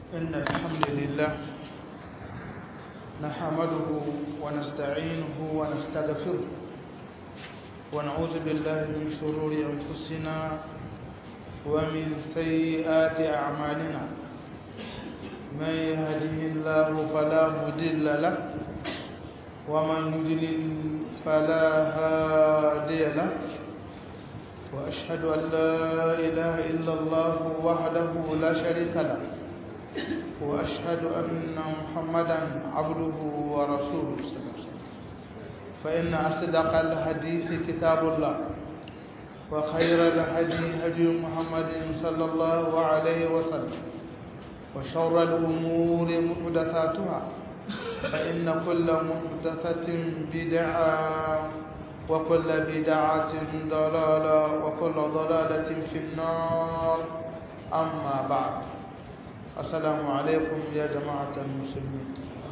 إن الحمد لله نحمده ونستعينه ونستغفره ونعوذ بالله من شرور أنفسنا ومن سيئات أعمالنا من يهده الله فلا مضل له ومن يضلل فلا هادي له وأشهد أن لا إله إلا الله وحده لا شريك له وأشهد أن محمدا عبده ورسوله فإن أصدق الحديث كتاب الله وخير الهدي هدي محمد صلى الله عليه وسلم وشر الأمور محدثاتها فإن كل محدثة بدعة وكل بدعة ضلالة وكل ضلالة في النار أما بعد السلام عليكم يا جماعة المسلمين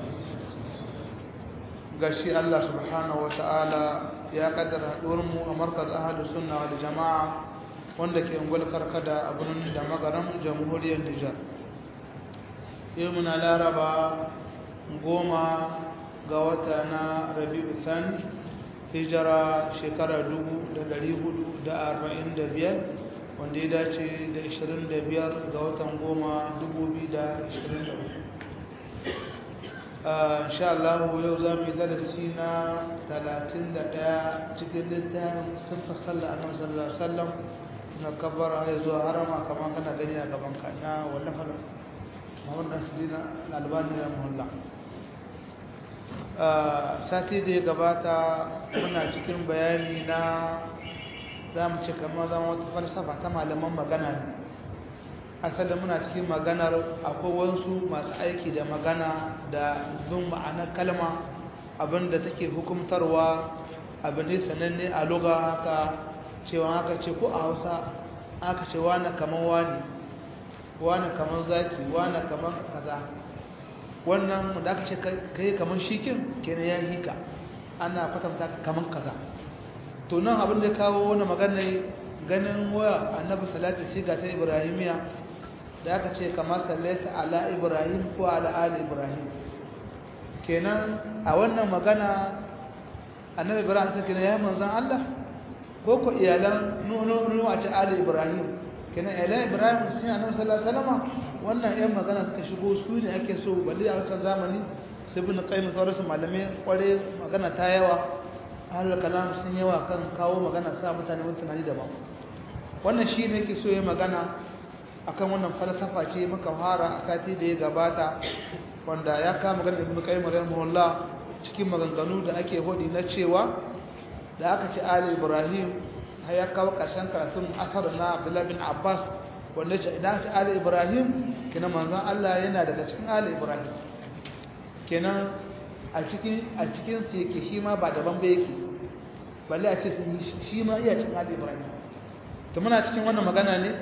gashi Allah subhanahu wa ta'ala ya kaddara haɗuwarmu a markaz ahalu sunna wal jama'a wanda ke ungul karkada a birnin da magaran jamhuriyar Nijar yau muna laraba goma ga wata na rabi'u thani hijira shekara biyar, wanda ya dace da ishirin da biyar ga watan goma insha Allah yau za mu yi darasi na talatin da ɗaya cikin littafin siffar sallah annabi sallallahu alaihi wasallam na kabbara ya zuwa harama kamar kana gani a gaban ka na wallafar Muhammad Nasirina Albani ya muhalla sati da ya gabata muna cikin bayani na za mu ce kamar zama wata falsafa ta malaman magana ne asalin muna cikin maganar akwai wasu masu aiki da magana da bin ma'anar kalma abinda take hukumtarwa abin ne sananne a luga haka cewa haka ce ko a hausa aka ce wane kamar wani wane kamar zaki wane kamar kaza wannan da aka ce kai kamar shikin kenan ya hika ana kwatanta kamar kaza to nan abin da kawo wani magana ganin waya annabi salatu siga ta ibrahimiya da aka ce kamar sallaita ala ibrahim ko ala ali ibrahim kenan a wannan magana annabi ibrahim sai kenan ya manzan Allah ko ko iyalan nuno a ce ali ibrahim kenan iyalan ibrahim sun annabi sallallahu alaihi wasallam wannan yan magana suka shigo su ne ake so balle a wancan zamani sai bin qayyim sauransu malamai kware magana ta yawa ahlul kalam sun yawa kan kawo magana sa mutane wani tunani daban wannan shi ne ke so ya magana akan wannan falsafa ce muka fara a sati da ya gabata wanda ya kama magana ibn qayyim rahimahullah cikin maganganu da ake hodi na cewa da aka ce ali ibrahim har ya kawo karshen karatun asar na abdullah bin abbas wanda ce idan aka ce ali ibrahim kenan manzon Allah yana daga cikin ali ibrahim kenan a cikin a cikin su yake shi ma ba daban ba yake balle a ce shi ma iya cikin ali ibrahim to muna cikin wannan magana ne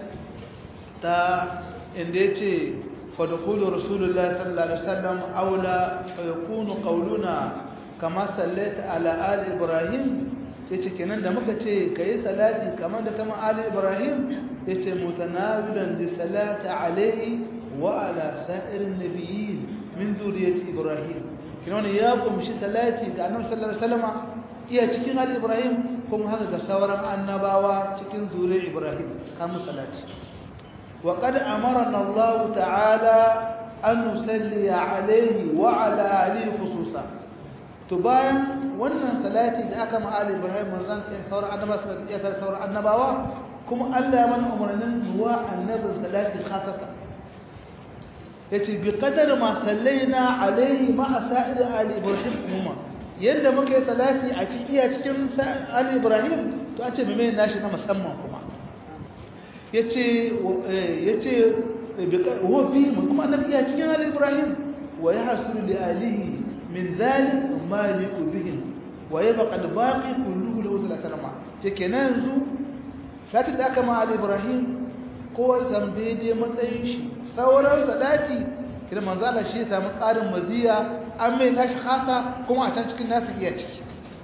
ta inda ya ce fadakulu rasulullah sallallahu alaihi wasallam aula fa yakunu qawluna kama sallaita ala ali ibrahim yace kenan da muka ce kai salati kamar da kama ali ibrahim yace mutanawilan li salati alaihi wa ala sa'irin nabiyyin min zuriyati ibrahim kenan ya kumshi salati ga annabi sallallahu alaihi wasallam iya cikin ali ibrahim kuma haka ga sauran annabawa cikin zuriyar ibrahim kamun salati وقد أمرنا الله تعالى أن نصلي عليه وعلى آله خصوصا تباين wannan salati da aka ma Ali Ibrahim manzon sai sauran annaba suka iya kar sauran annabawa kuma Allah ya mana umarnin zuwa annabi salati khasatan yace bi qadar ma sallaina alaihi ma sa'id Ali Ibrahim kuma yanda muka yi salati a cikin iya cikin Ali Ibrahim to a ce me mai nashi na musamman kuma yace yace huwa fi kuma annabi ya cikin ali ibrahim wa yahsulu li alihi min dhalik ma liqu bihi wa yabqa al baqi kulluhu lahu salama ce kenan yanzu lati da aka ma ali ibrahim ko zam daidai matsayin shi sauran sadaki kira manzo Allah shi ya samu ƙarin maziya an mai nashi khasa kuma a can cikin nasu iya ciki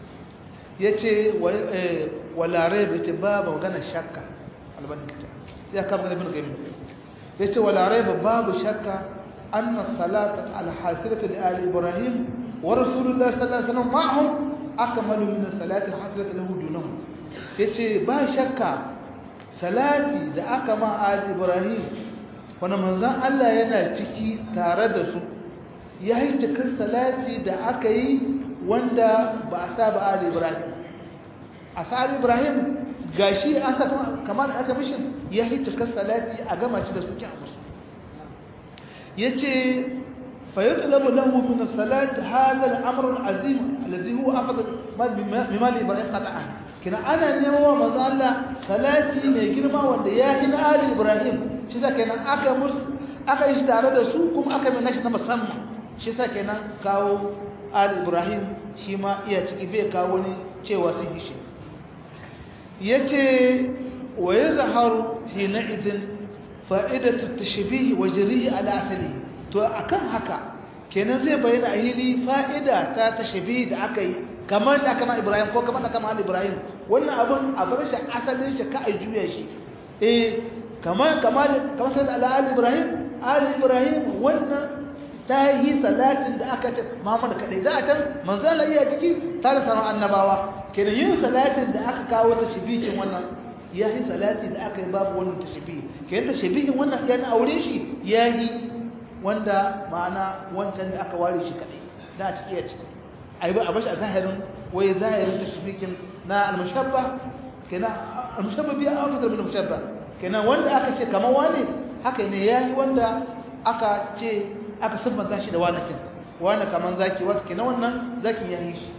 yace wala rayb yace babu magana shakka albani kita ya kama ibn qayyim yace wala rayb babu shakka anna salata al-hasilatu li ali ibrahim wa rasulullah sallallahu alaihi wasallam ma'ahum akmalu min salati hasilatu lahu dunahum yace ba shakka salati da aka ma ali ibrahim wani manzan Allah yana ciki tare da su ya yi cikin salati da aka yi wanda ba a sa ba ali ibrahim a sa ali ibrahim ga shi an sa kamar da aka mishin ya yi cikin salati a gama ci da suke a musu ya ce فيطلب له من الصلاة هذا الأمر العظيم الذي هو أفضل مما لإبراهيم قطعا kina ana nemo manzo Allah salati mai girma wanda ya hina ali Ibrahim shi sa kenan aka aka yi tare da su kuma aka mai nashi na musamman shi sa kenan kawo ali Ibrahim shi ma iya ciki bai kawo ni cewa sun yi shi yace wa yazharu hina idin fa'idatu tashbih wa jarihi ala asali to akan haka kenan zai bayyana a hili fa'ida ta tashbih da aka yi kamar da kama Ibrahim ko kamar da kama Ibrahim wannan abun a bar shi asalin shi ka a juya shi eh kamar kamar kamar sai da Ali Ibrahim Ali Ibrahim wannan ta yi salatin da aka ce Muhammad kadai za a tan manzo Allah iya ciki tare sauran annabawa kenan yin salatin da aka kawo ta shibicin wannan ya yi salati da aka yi babu wannan tashbihi kenan tashbihin wannan yana aure shi yayi wanda ma'ana wancan da aka ware shi kadai da a ciki ya ciki ai ba a bashi a zahirin wai zahirin tashbikin na al-mushabba kenan al-mushabba biya an fitar min mushabba kenan wanda aka ce kamar wani haka ne yayi wanda aka ce aka siffanta shi da wani kin wani kaman zaki wasu kenan wannan zaki yayi shi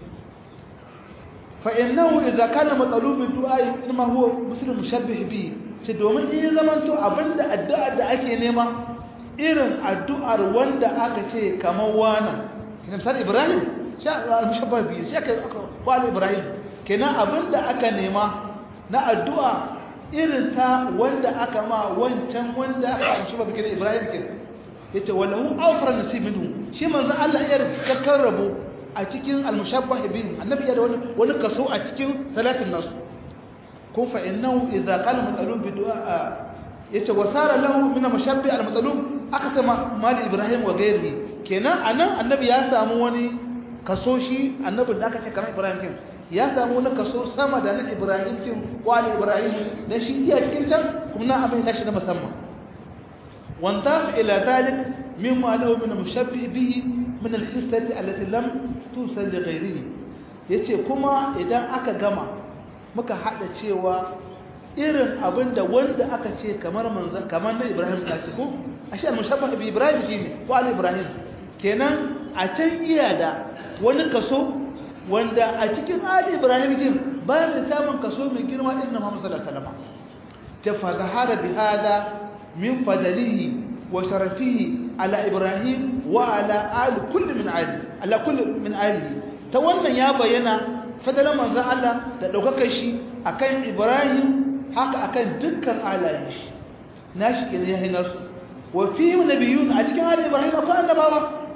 fa innahu idza kana matsalubi du'a inma huwa muslim mushabbih bi ce domin in zaman to abinda addu'a da ake nema irin addu'ar wanda aka ce kamar wani kenan misali Ibrahim al-mushabbah bi shi aka wali Ibrahim kenan abinda aka nema na addu'a irin ta wanda aka ma wancan wanda aka mushabbah bi kenan Ibrahim kenan yace walahu awfar nasib minhu shi manzo Allah ya cikakken rabo a cikin al-mushabbah bi annabi ya da wani wani kaso a cikin salatin nasu kun fa innahu idza qala mutalum bi du'a yace wasara lahu min al-mushabbih al-mutalum aka sama mali Ibrahim wa gairi kenan anan annabi ya samu wani kaso shi annabin da aka ce kamar Ibrahim kin ya samu wani kaso sama da na Ibrahim kin wali Ibrahim da shi iya cikin can kuma na abin nashi na musamman wanta ila dalik mimma lahu min mushabbih bihi min al-hissati allati lam tusal li ghayrihi yace kuma idan aka gama muka hada cewa irin abinda wanda aka ce kamar manzon kamar na Ibrahim ta ce ko ashe mushabbah bi Ibrahim shine ko ali Ibrahim kenan a can iya da wani kaso wanda a cikin ali ibrahim din bayan da samun kaso mai girma irin Muhammad sallallahu alaihi wasallam ta fazahara bi hada min fadalihi wa sharafihi ala ibrahim wa ala ali kulli min ali ala kulli min ali ta wannan ya bayyana fadalan manzon Allah da daukakar shi akan ibrahim haka akan dukkan alayen shi nashi kenan ya hina su wa fi nabiyun a cikin ali ibrahim akwai annabawa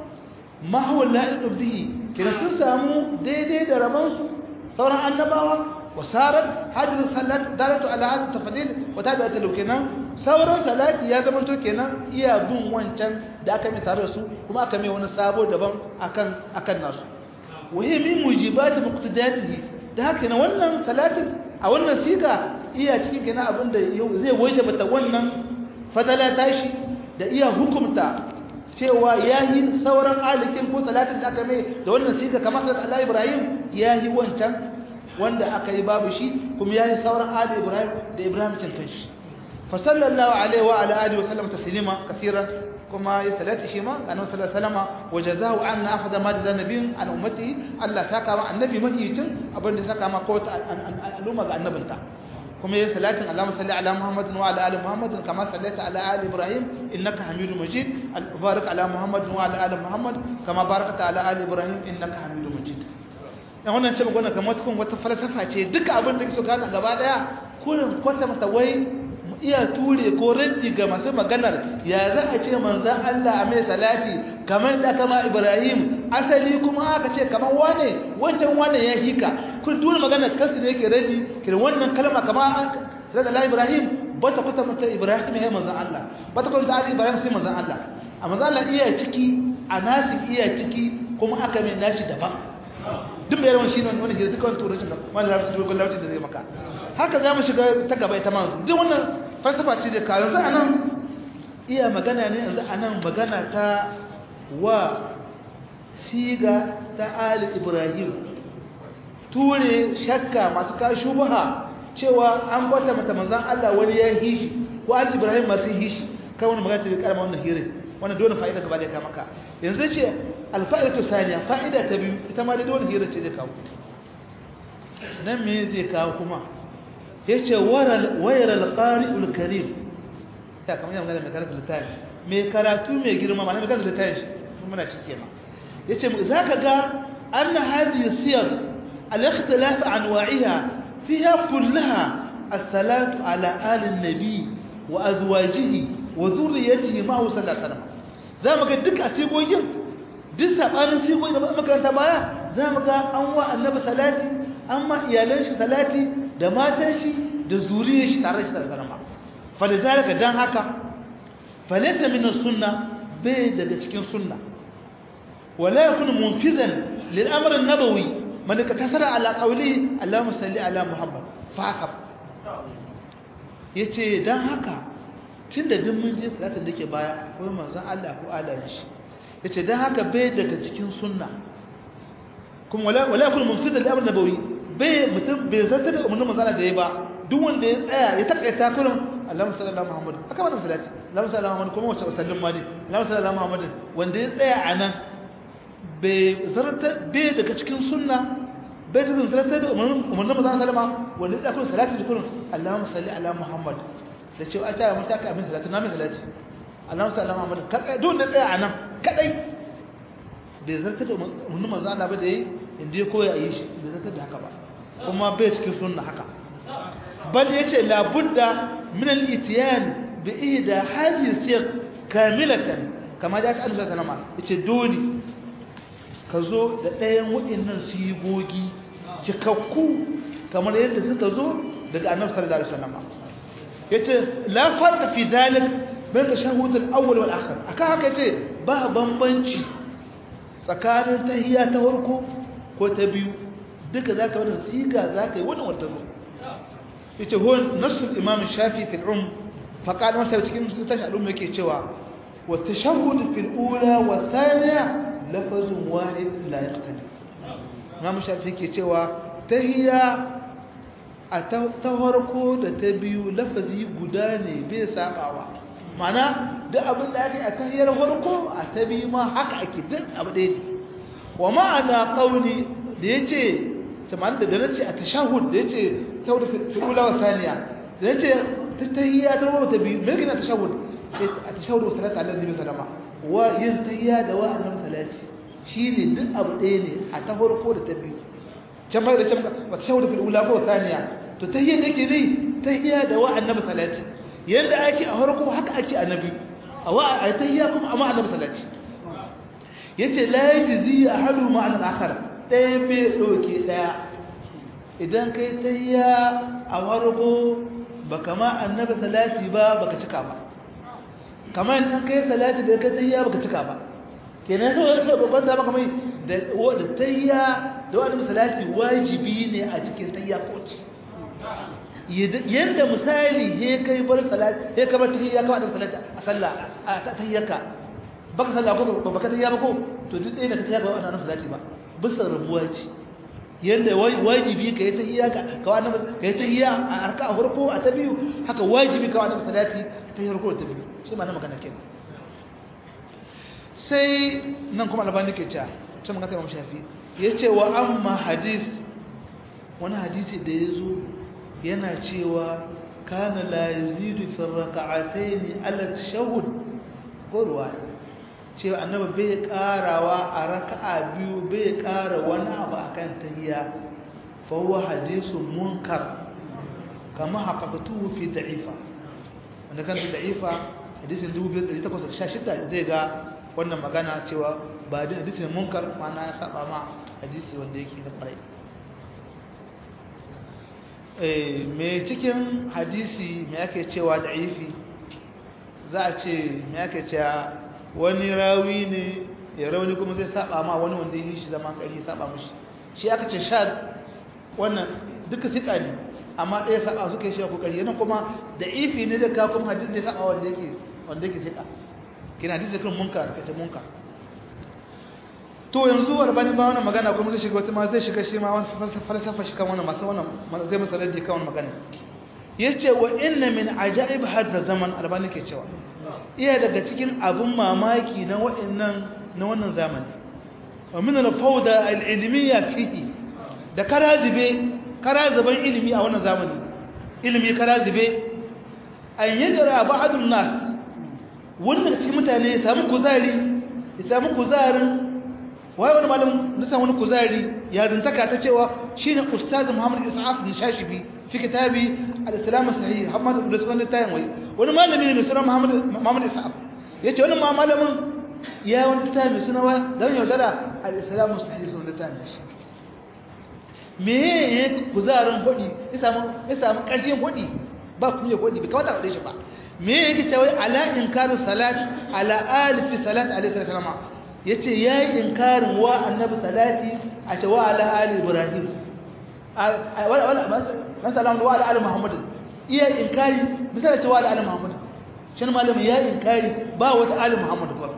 ma huwa la'iq bihi kina sun samu daidai da rabansu sauran annabawa wasarat hajjul salat dalatu ala hadha tafdil wa tabi'at lahu kenan sauran salati ya zama to kenan iya bin wancan da aka mai tare da su kuma aka mai wani sabo daban akan akan nasu wa hiya min mujibat muqtadatihi da haka na wannan salatin a wannan siga iya cikin kenan abinda zai wajaba ta wannan fadala tashi da iya hukumta cewa ya yi sauran alikin ko salatin da aka mai da wannan siga kamar da Allah Ibrahim ya yi wancan wanda aka yi babu shi kuma ya yi sauran ali Ibrahim da Ibrahim cancan shi fa sallallahu alaihi wa ala alihi wa sallam taslima kaseeran kuma ya salati shi ma annabi sallallahu alaihi wasallam wa jazahu anna afdha ma jaza nabiyyin an ummatihi Allah saka ma annabi mahiyitin abinda saka ma ko al'umma ga annabinta kuma yayin salatin Allahumma salli ala Muhammadin wa ala ali Muhammadin kama sallaita ala ali Ibrahim innaka Hamidum Majid barik ala Muhammadin wa ala ali Muhammad kama barakta ala ali Ibrahim innaka Hamidum Majid dan wannan ce magana kamar tukun wata falsafa ce duka abin da kike so kana gaba daya kullum kwata mata wai iya ture ko raddi ga masu maganar ya za a ce manzan Allah a mai salati kamar da kama Ibrahim asali kuma aka ce kamar wane wancan wane ya hika kun tura maganar kansu ne yake raddi kiran wannan kalma kama zaka la Ibrahim ba ta kwata mata Ibrahim ya manzan Allah ba ta kwata Ali Ibrahim sai manzan Allah a mazala iya ciki a nasi iya ciki kuma aka mai nashi daban duk mai yawan shi ne wani hira duka wani turancin da wani larabci da wani larabci da zai maka haka za mu shiga ta gaba ita ma duk wannan falsafa ce da kayan za a nan iya magana ne yanzu a nan magana ta wa siga ta ali ibrahim ture shakka masu kashi buha cewa an kwata mata manzan allah wani ya hishi ko ali ibrahim masu hishi kai wani magana ta da karama wannan hirin wannan dole fa'ida gaba da ya kama ka yanzu ce alfa'idatu saniya fa'ida ta biyu ita ma dai dole hirin ce zai kawo nan me zai kawo kuma yace waral wayral qari'ul karim sai kamar yana magana mai karatu littafi mai karatu mai girma ma mai karatu littafi muna cike ma yace zaka ga anna hadhihi siyar al-ikhtilaf anwa'iha fiha kullaha as-salatu ala ali an-nabi wa azwajihi wa dhurriyyatihi ma huwa sallallahu alaihi wasallam zamu ga duk asigogin duk sabanin sigogin da makaranta baya zamu ga an wa annabi salati amma iyalan shi salati da matan shi da zuriyar shi tare shi da karama falidalika dan haka falaysa min sunna bai daga cikin sunna wala yakun munfizan lil amr an-nabawi man kasara ala qawli allahumma salli ala muhammad fasab yace dan haka tunda duk mun je salatin dake baya akwai manzon Allah ko alamin shi yace dan haka bai daga cikin sunna kuma wala wala yakun munfizan lil amr an-nabawi bai mutum bai zata da umarnin manzana da ya ba duk wanda ya tsaya ya takaita kullum Allahumma salli ala Muhammad aka wannan salati Allahumma salli ala Muhammad kuma wace sallin mali Allahumma salli ala Muhammad wanda ya tsaya anan bai zarta bai daga cikin sunna bai da zarta da umarnin umarnin manzana sallama wanda ya tsaya kullum salati da kullum Allahumma salli ala Muhammad da cewa ta mun ta ka amin salati na mai salati Allahumma salli ala Muhammad kadai duk wanda ya tsaya anan kadai bai zarta da umarnin manzana ba da yayi inda ya koya yi shi bai zarta da haka ba kuma bai cikin sunna haka bal yace la budda min al ityan bi ihda hadhihi siyaq kamilatan kama da Allah sallallahu alaihi wasallam yace dole ka zo da ɗayan waɗannan sigogi cikakku kamar yadda suka zo daga annabi sallallahu alaihi wasallam yace la farqa fi dalik bain tashahhud al awwal wal akhir akan haka yace ba bambanci tsakanin tahiyya ta farko ko ta biyu duka za ka wadda siga za ka yi wannan wadda zo ita huwa nasul imam shafi fil um faqala masa cikin tashi al'umma yake cewa wa tashahhud fil ula wa thaniya lafazun wahid la yaqtadi imam shafi yake cewa tahiyya a ta farko da ta biyu lafazi guda ne bai sabawa ma'ana duk abin da ake a tahiyyar farko a ta biyu ma haka ake duk abu ɗaya ne wa ma'ana qawli da yace kamar da da nace a tashahhud da yace tawda fi ula wa thaniya da yace tahiyya ta wa ta biyu me kana tashahhud a tashahhud wa salatu ala nabi sallama wa yin tahiyya da wa annabi salati shine duk abu ɗaya ne a ta farko da ta biyu can bai da can wa tashahhud fi ula wa thaniya to tahiyya da ke ne tahiyya da wa annabi salati yanda ake a farko haka ake annabi a wa a tahiyya kuma amma annabi salati yace la yajzi ahadu ma'an al-akhar ɗaya bai ɗauke ɗaya idan kai tayya a wargo ba kama annabi salati ba baka cika ba kamar idan kai salati bai kai tayya baka cika ba kenan so yake babban da maka mai da da tayya da wani salati wajibi ne a cikin tayya ko ci yanda misali he kai bar salati he ka bar tayya ka bar salati a sallah a tayyaka baka sallah ko baka tayya ba ko to duk ɗaya da ka tayya ba wannan salati ba bisa rabuwa ce yadda wajibi ka yi tahiyya ka wa annabi ka yi tahiyya a arka a farko a ta biyu haka wajibi ka wa annabi salati a ta farko da ta biyu shi ma na magana kenan sai nan kuma albani ke cewa ta magana ta imam shafi ya ce wa amma hadith wani hadisi da ya zo yana cewa kana la yazidu fi raka'atayn ala tashahhud ko ruwaya cewa annabi bai karawa a raka'a biyu bai kara wani abu akan tahiyya fa huwa hadithun munkar kama haqqatuhu fi da'ifa wanda kan fi da'ifa hadisin 2816 zai ga wannan magana cewa ba da hadisin munkar mana ya saba ma hadisi wanda yake da kwarai eh me cikin hadisi me yake cewa da'ifi za a ce me yake cewa wani rawi ne ya rauni kuma zai saba ma wani wanda yi shi zama kai saba mushi shi aka ce sha wannan duka sika ne amma ɗaya saba suka yi shi kokari yana kuma da ifi ne da ka kuma hadisi ne saba wanda yake wanda yake sika kina hadisi kan munkar kace munkar to yanzu albani ba wannan magana kuma zai shiga wata ma zai shiga shi ma wani falsafa shi kan wannan masu wannan zai masa raddi kan wannan magana yace wa inna min ajaib hadda zaman albani ke cewa iya daga cikin abun mamaki na wa'annan na wannan zamani wa min al-fawda al-ilmiyya fihi da karazibe karaziban ilimi a wannan zamani ilimi karazibe an yajra ba'dun nas wanda cikin mutane ya samu kuzari ya samu kuzarin wai wani malam nisan wani kuzari ya zantaka ta cewa shine ustaz Muhammad Isa'af Nishashibi fi kitabi al-Islam sahih Muhammad da sunan tayin wai wani malami ne mai suna Muhammad Muhammad Isa'af yace wani ma malamin ya wani tayi suna wa dan yaudara al-Islam sahih sunan tayin shi me ya kuzarin hodi ya samu ya samu karfin hodi ba kuma ya hodi bai kawata da shi ba me yake cewa ala inkaru salat ala alif salat alaihi salam ya ce ya yi inkarin wa annabi salati a ce wa ala ali ibrahim na salamu wa ala ali muhammadin iya inkari misali ce wa ala ali muhammadin shi malamin ya inkari ba wata ali muhammadin ba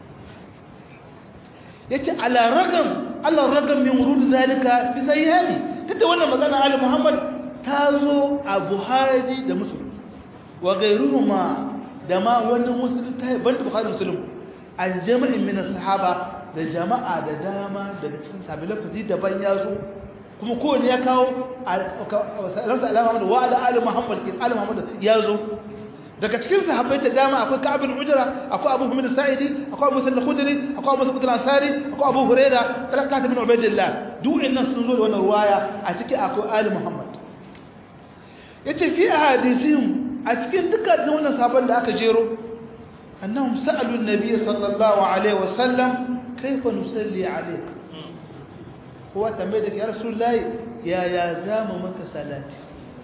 ya ce ala ragam allah ragam min wurudu zalika fi sayyani duk da wannan magana ali muhammad ta zo a buhari da musulun wa gairuhuma da ma wani musulun ta yi banda buhari musulun an jama'in min sahaba da jama'a da dama daga cikin sabi lafazi daban ya zo kuma kowane ya kawo ransa alama da wa da ali muhammad kin ali muhammad ya zo daga cikin sahabbai ta dama akwai ka'ab bin ujra akwai abu hamid sa'idi akwai abu sa'id khudri akwai abu sa'id ansari akwai abu huraira talakat bin ubaydillah duk innan sun zo da wannan ruwaya a ciki akwai ali muhammad yace fi ahadithim a cikin dukkan wannan sahabban da aka jero أنهم سألوا النبي صلى الله عليه وسلم كيف نصلي عليك هو تنبيدك يا رسول الله يا يا زام منك صلاتي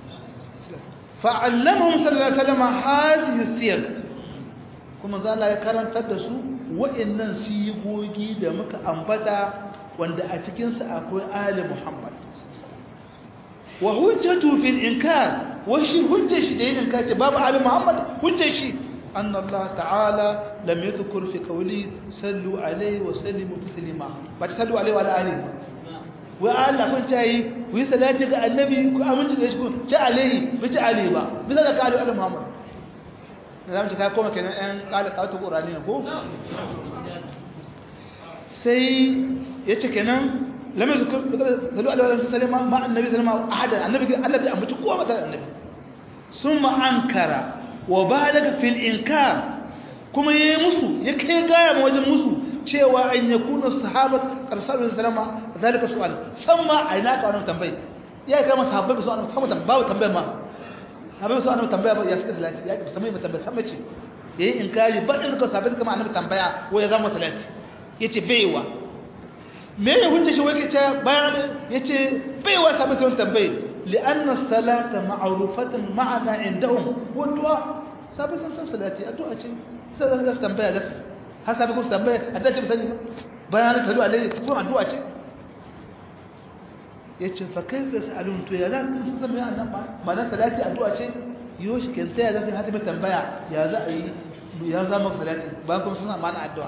فعلمهم صلى الله عليه وسلم هذه السير kuma za ya karantar da su wa'annan sigogi da muka ambata wanda a cikinsa akwai ali muhammad wa hujjatu fil inkar wa shi hujjar shi da yin inkar ce babu ali muhammad hujjar shi أن الله تعالى لم يذكر في قوله صلوا عليه وسلموا تسليما فتسلوا عليه وعلى آله وقال لكم جاي ويسلاتك النبي أمنت إيش كون جاء عليه بجاء عليه با مثلا قالوا على محمد نعم تكا كوما كنا أن قال قالوا القرآن ko sai yace kenan lam yuzkur sallu alaihi wa sallam ma annabi sallallahu alaihi wa sallam annabi Allah bai ambaci kowa mata annabi summa ankara wa balaga fil inkar kuma yayi musu ya kai gaya ma wajen musu cewa an yakuna sahabat qarsalu sallama zalika su'al samma aina ka wannan tambayi ya kai ma sahabbai su annabi sama tambaya tambaya ma sahabbai su annabi tambaya ya suka salati ya ki samai tambaya sama ce yayi inkari ba in suka sahabbai suka ma annabi tambaya ko ya zama salati yace baiwa me ya hujja shi wai kace bayan yace baiwa sahabbai sun tambaye لأن الصلاة معروفة معنا عندهم والدعاء سابق سنسان صلاتي الدعاء شيء سابق تنبيه لك هل سابق تنبيه الدعاء شيء بسنة بيانا تسألوا عليه تقول الدعاء شيء yace fa kaifa yasalun to ya za su san me annan ba mana salati addu'a ce yoshi kin sai ya zafi hatimin tambaya ya za a yi ya za maka salati ba kuma suna mana addu'a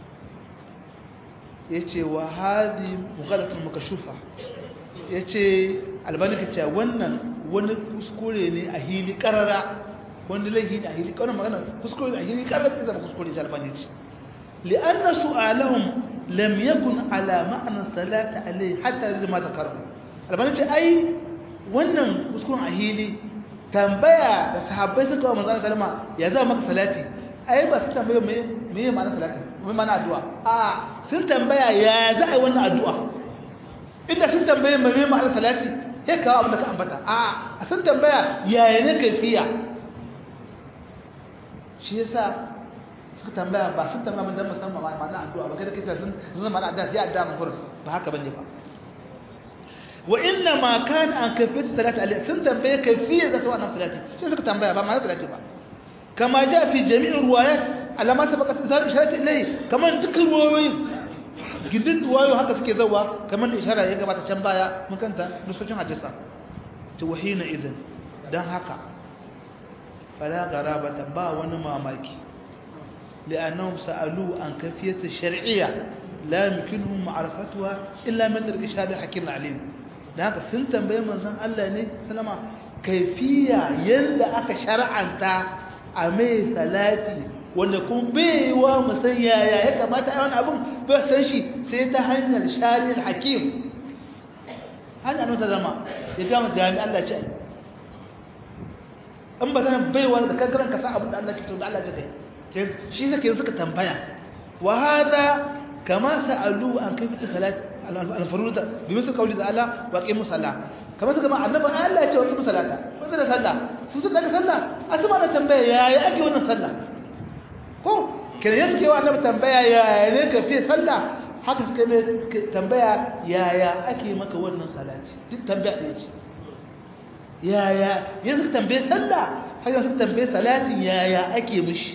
yace wa hadi mughalatun makashufa yace albani ka ce wannan wani kuskure ne a hili karara wani laifi ne a hili karara magana kuskure ne a hili karara sai zama kuskure shi albani ce li'anna su'alahum lam yakun ala ma'ana salati alayhi hatta lima takaru albani ce ai wannan kuskuren a hili tambaya da sahabbai suka wa manzon sallama ya zama maka salati ai ba su tambaya me me ma'ana salati me ma'ana addu'a a sun tambaya ya za a yi wannan addu'a inda sun tambaye me me ma'ana salati sai kawo abin da ka ambata a a sun tambaya yaya ne kaifiya shi yasa suka tambaya ba sun tambaya mun dan musamman ma'ana addu'a ba kai da kai sun zama ma'ana addu'a sai addu'a mun gurin ba haka bane ba wa inna ma kana an kafiyat salati alaihi sun tambaye kafiyar da wannan salati sai suka tambaya ba ma'ana salati ba kama ja fi jami'in ruwayat alama ta baka zar isharat ilai kamar dukkan ruwayoyin gindin ruwayo haka suke zawa kamar da ishara ya gabata can baya mun kanta nusocin hadisa to wahina idan dan haka fala garabata ba wani mamaki لأنهم سألوا عن كيفية الشرعية لا يمكنهم معرفتها إلا من طريق الشهادة الحكيم العليم لذلك سنتم بين من زن الله ني سلام كيفية يند أك شرعا تا أمي ثلاثي wanda kun baiwa musanya ya ya kamata a wani abin ba san shi sai ta hanyar shari'ar hakim hanyar nusa zama ya gama da Allah ce in ba zan baiwa da kankaran ka sa abin da Allah ke so da Allah ce kai shi zake suka tambaya wa hada kama sa'alu an kayfiyat salat al-furuda bi misal qawli ta'ala wa qimu salat kama suka ma annabi Allah ya ce wa qimu salata ko da sallah su sun daga sallah asma na tambaya yaya ake wannan sallah ko kire yake wa annabi tambaya yaya ne ka fi sallah haka suka mai tambaya yaya ake maka wannan salati duk tambaya ɗaya ce yaya yanzu ka tambaye sallah haka suka tambaye salatin yaya ake mishi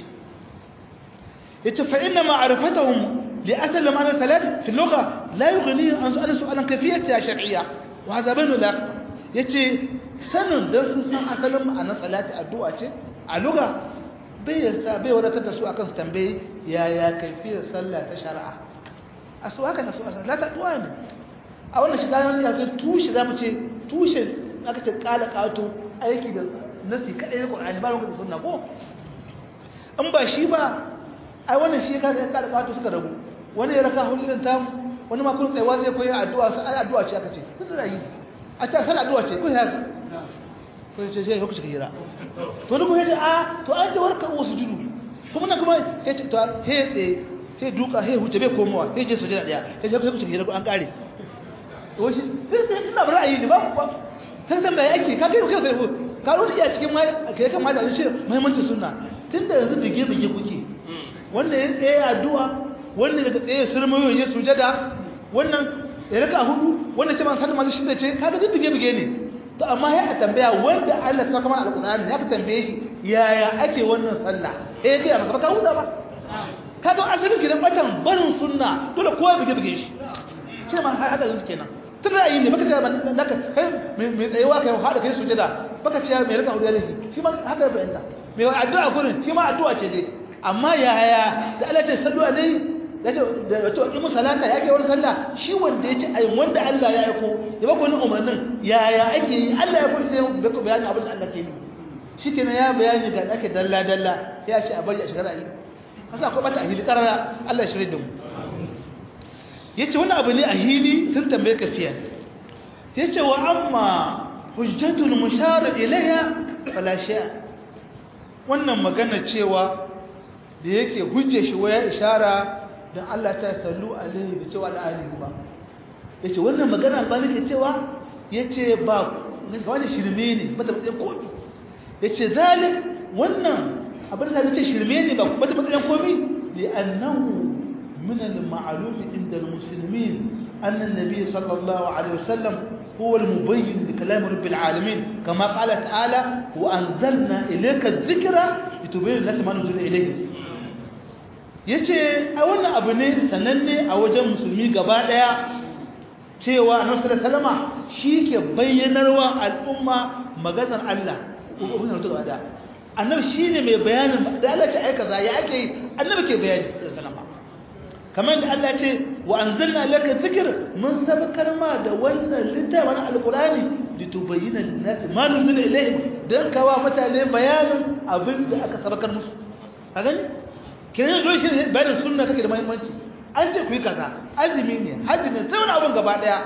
yace fa inna ma'rifatahum li asal ma'na salat fi al-lugha la yughni an su'ala su'alan kayfiyata shar'iyya wa hadha baynu la yace sanin da sun san asalin ma'anar salati addu'a ce a lugha bai yasa bai wadatar da su akan su tambaye yaya kayfiyar sallah ta shari'a a su haka na su sallah ta addu'a ne a wannan shiga ne ya kai tushe zamu ce tushe aka ce kala kato aiki da nasi kadai na Qur'ani ba lokacin sunna ko in ba shi ba ai wannan shi ka ga kada kato suka rabu wani ya raka hulun ta wani ma kun tsayawa zai koyi addu'a sai ai addu'a ce aka ce tun da yi a ta sai addu'a ce ko ya ko ce sai ku shiga hira to duk yace a to ai da warka wasu judu kuma nan kuma yace to he tsaye he duka he huce bai komowa he je sujada daya he je ku shiga hira an kare to shi sai ina ra'ayi ne ba sai dan bai ake ka kai kai sai ka rubuta iya cikin mai kai kan malamin shi muhimmancin sunna tunda yanzu bige bige kuke wannan ya tsaye addu'a wannan daga tsaye surmayo ya sujada wannan ya raka hudu wannan ce ma sanin masu shida ce kaga duk bige bige ne to amma ya tambaya wanda Allah ta kama alƙur'ani ya ka tambaye shi yaya ake wannan sallah eh ga maka ka huda ba ka to asalin kidan batan barin sunna dole kowa bige bige shi shi ma har hada zuke kenan tun ra'ayi ne baka ce naka kai mai tsayewa kai hada kai sujada baka ce mai raka hudu ya laifi shi ma haka bayanta mai addu'a gurin shi ma addu'a ce dai amma yaya da Allah ce sallu alai da wato aqimu salata yake wani sallah shi wanda yace ai wanda Allah ya aiko ya baka wani umarnin yaya ake yi Allah ya kuma da baka bayani abin da Allah ke yi shikenan ya bayani ga ake dalla dalla ya ce a bari a shigara yi kasa akwai bata ahili karara Allah ya shirye da mu yace wannan abu ne ahili sun tambaye ka fiya yace wa amma hujjatul mushar ilayha fala shay wannan magana cewa da yake hujje shi waya ishara don Allah ta sallu alaihi bi cewa al'alihi ba yace wannan magana albani ke cewa yace ba wani shirme ne bata matsayin komi yace zalik wannan abin da yace shirme ne ba bata matsayin komi li annahu min al-ma'lum inda al-muslimin أن النبي صلى الله عليه وسلم هو المبين لكلام رب العالمين كما قال تعالى وأنزلنا إليك الذكر لتبين الناس ما نزل إليهم yace a wannan abu ne sananne a wajen musulmi gaba daya cewa annabi sallallahu alaihi shi ke bayyanarwa al'umma maganar Allah ubun da gaba daya annabi shine mai bayanin da Allah ce ai kaza ya ake yi annabi ke bayani sallallahu kamar da Allah ce wa anzalna laka dhikr mun sabakar ma da wannan littafin alqur'ani litubayyana lin-nas ma nuzila ilayhim dan kawa mutane bayanin abinda aka sabakar musu ka gani kenan dole shi bayanin sunna take da muhimmanci an ce ku yi kaza azumi ne haji ne sai wani abun gaba daya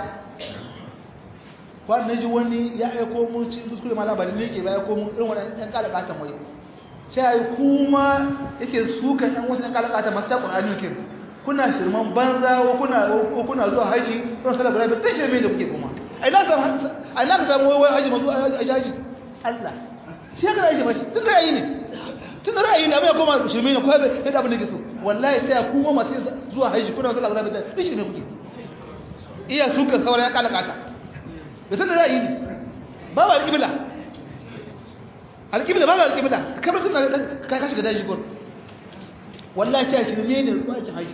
kwan ji wani ya aiko mu ci kuskure ma labarin ne yake ba aiko mu irin wannan ɗan kala katan wai sai ai kuma yake suka ɗan wasu ɗan kala katan masu Qur'ani kin kuna shirman banza ko kuna ko kuna zuwa haji don sallar barabi dan shirme da kuke kuma ai na samu ai na samu wai haji mazu haji Allah shi ka da shi ba shi tun da yayi ne tun da ra'ayi ne abin ya koma shirme ne ko bai da abin da ke so wallahi sai kuma masu zuwa haji kuna sallar barabi dan shirme kuke iya suka sauran ya kala kata da sanin ra'ayi ne ba ba alƙibla alƙibla ba ba alƙibla kamar suna ka shiga daji gwar wallahi ta shirme ne zuwa aikin haji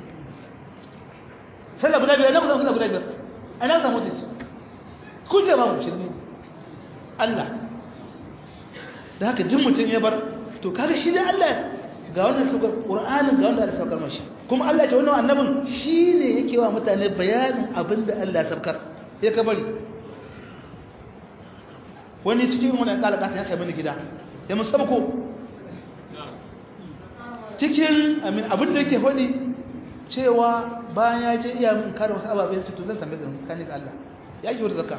sallah guda biyar na kusa sallah guda biyar ana samu ta ce kun je babu shirme ne Allah da haka duk mutum ya bar to kaga shi da Allah ga wannan saukar Qur'anin ga wanda Allah saukar mashi kuma Allah ya ce wannan annabin shine yake wa mutane bayanin abin da Allah ya saukar ya ka bari wani cikin wani kalaka ta kai mini gida ya musabako cikin amin abin da yake faɗi cewa bayan ya je iya min kare wasu ababen su to zan tambaye ga tsakanin ga Allah ya yi wata zakka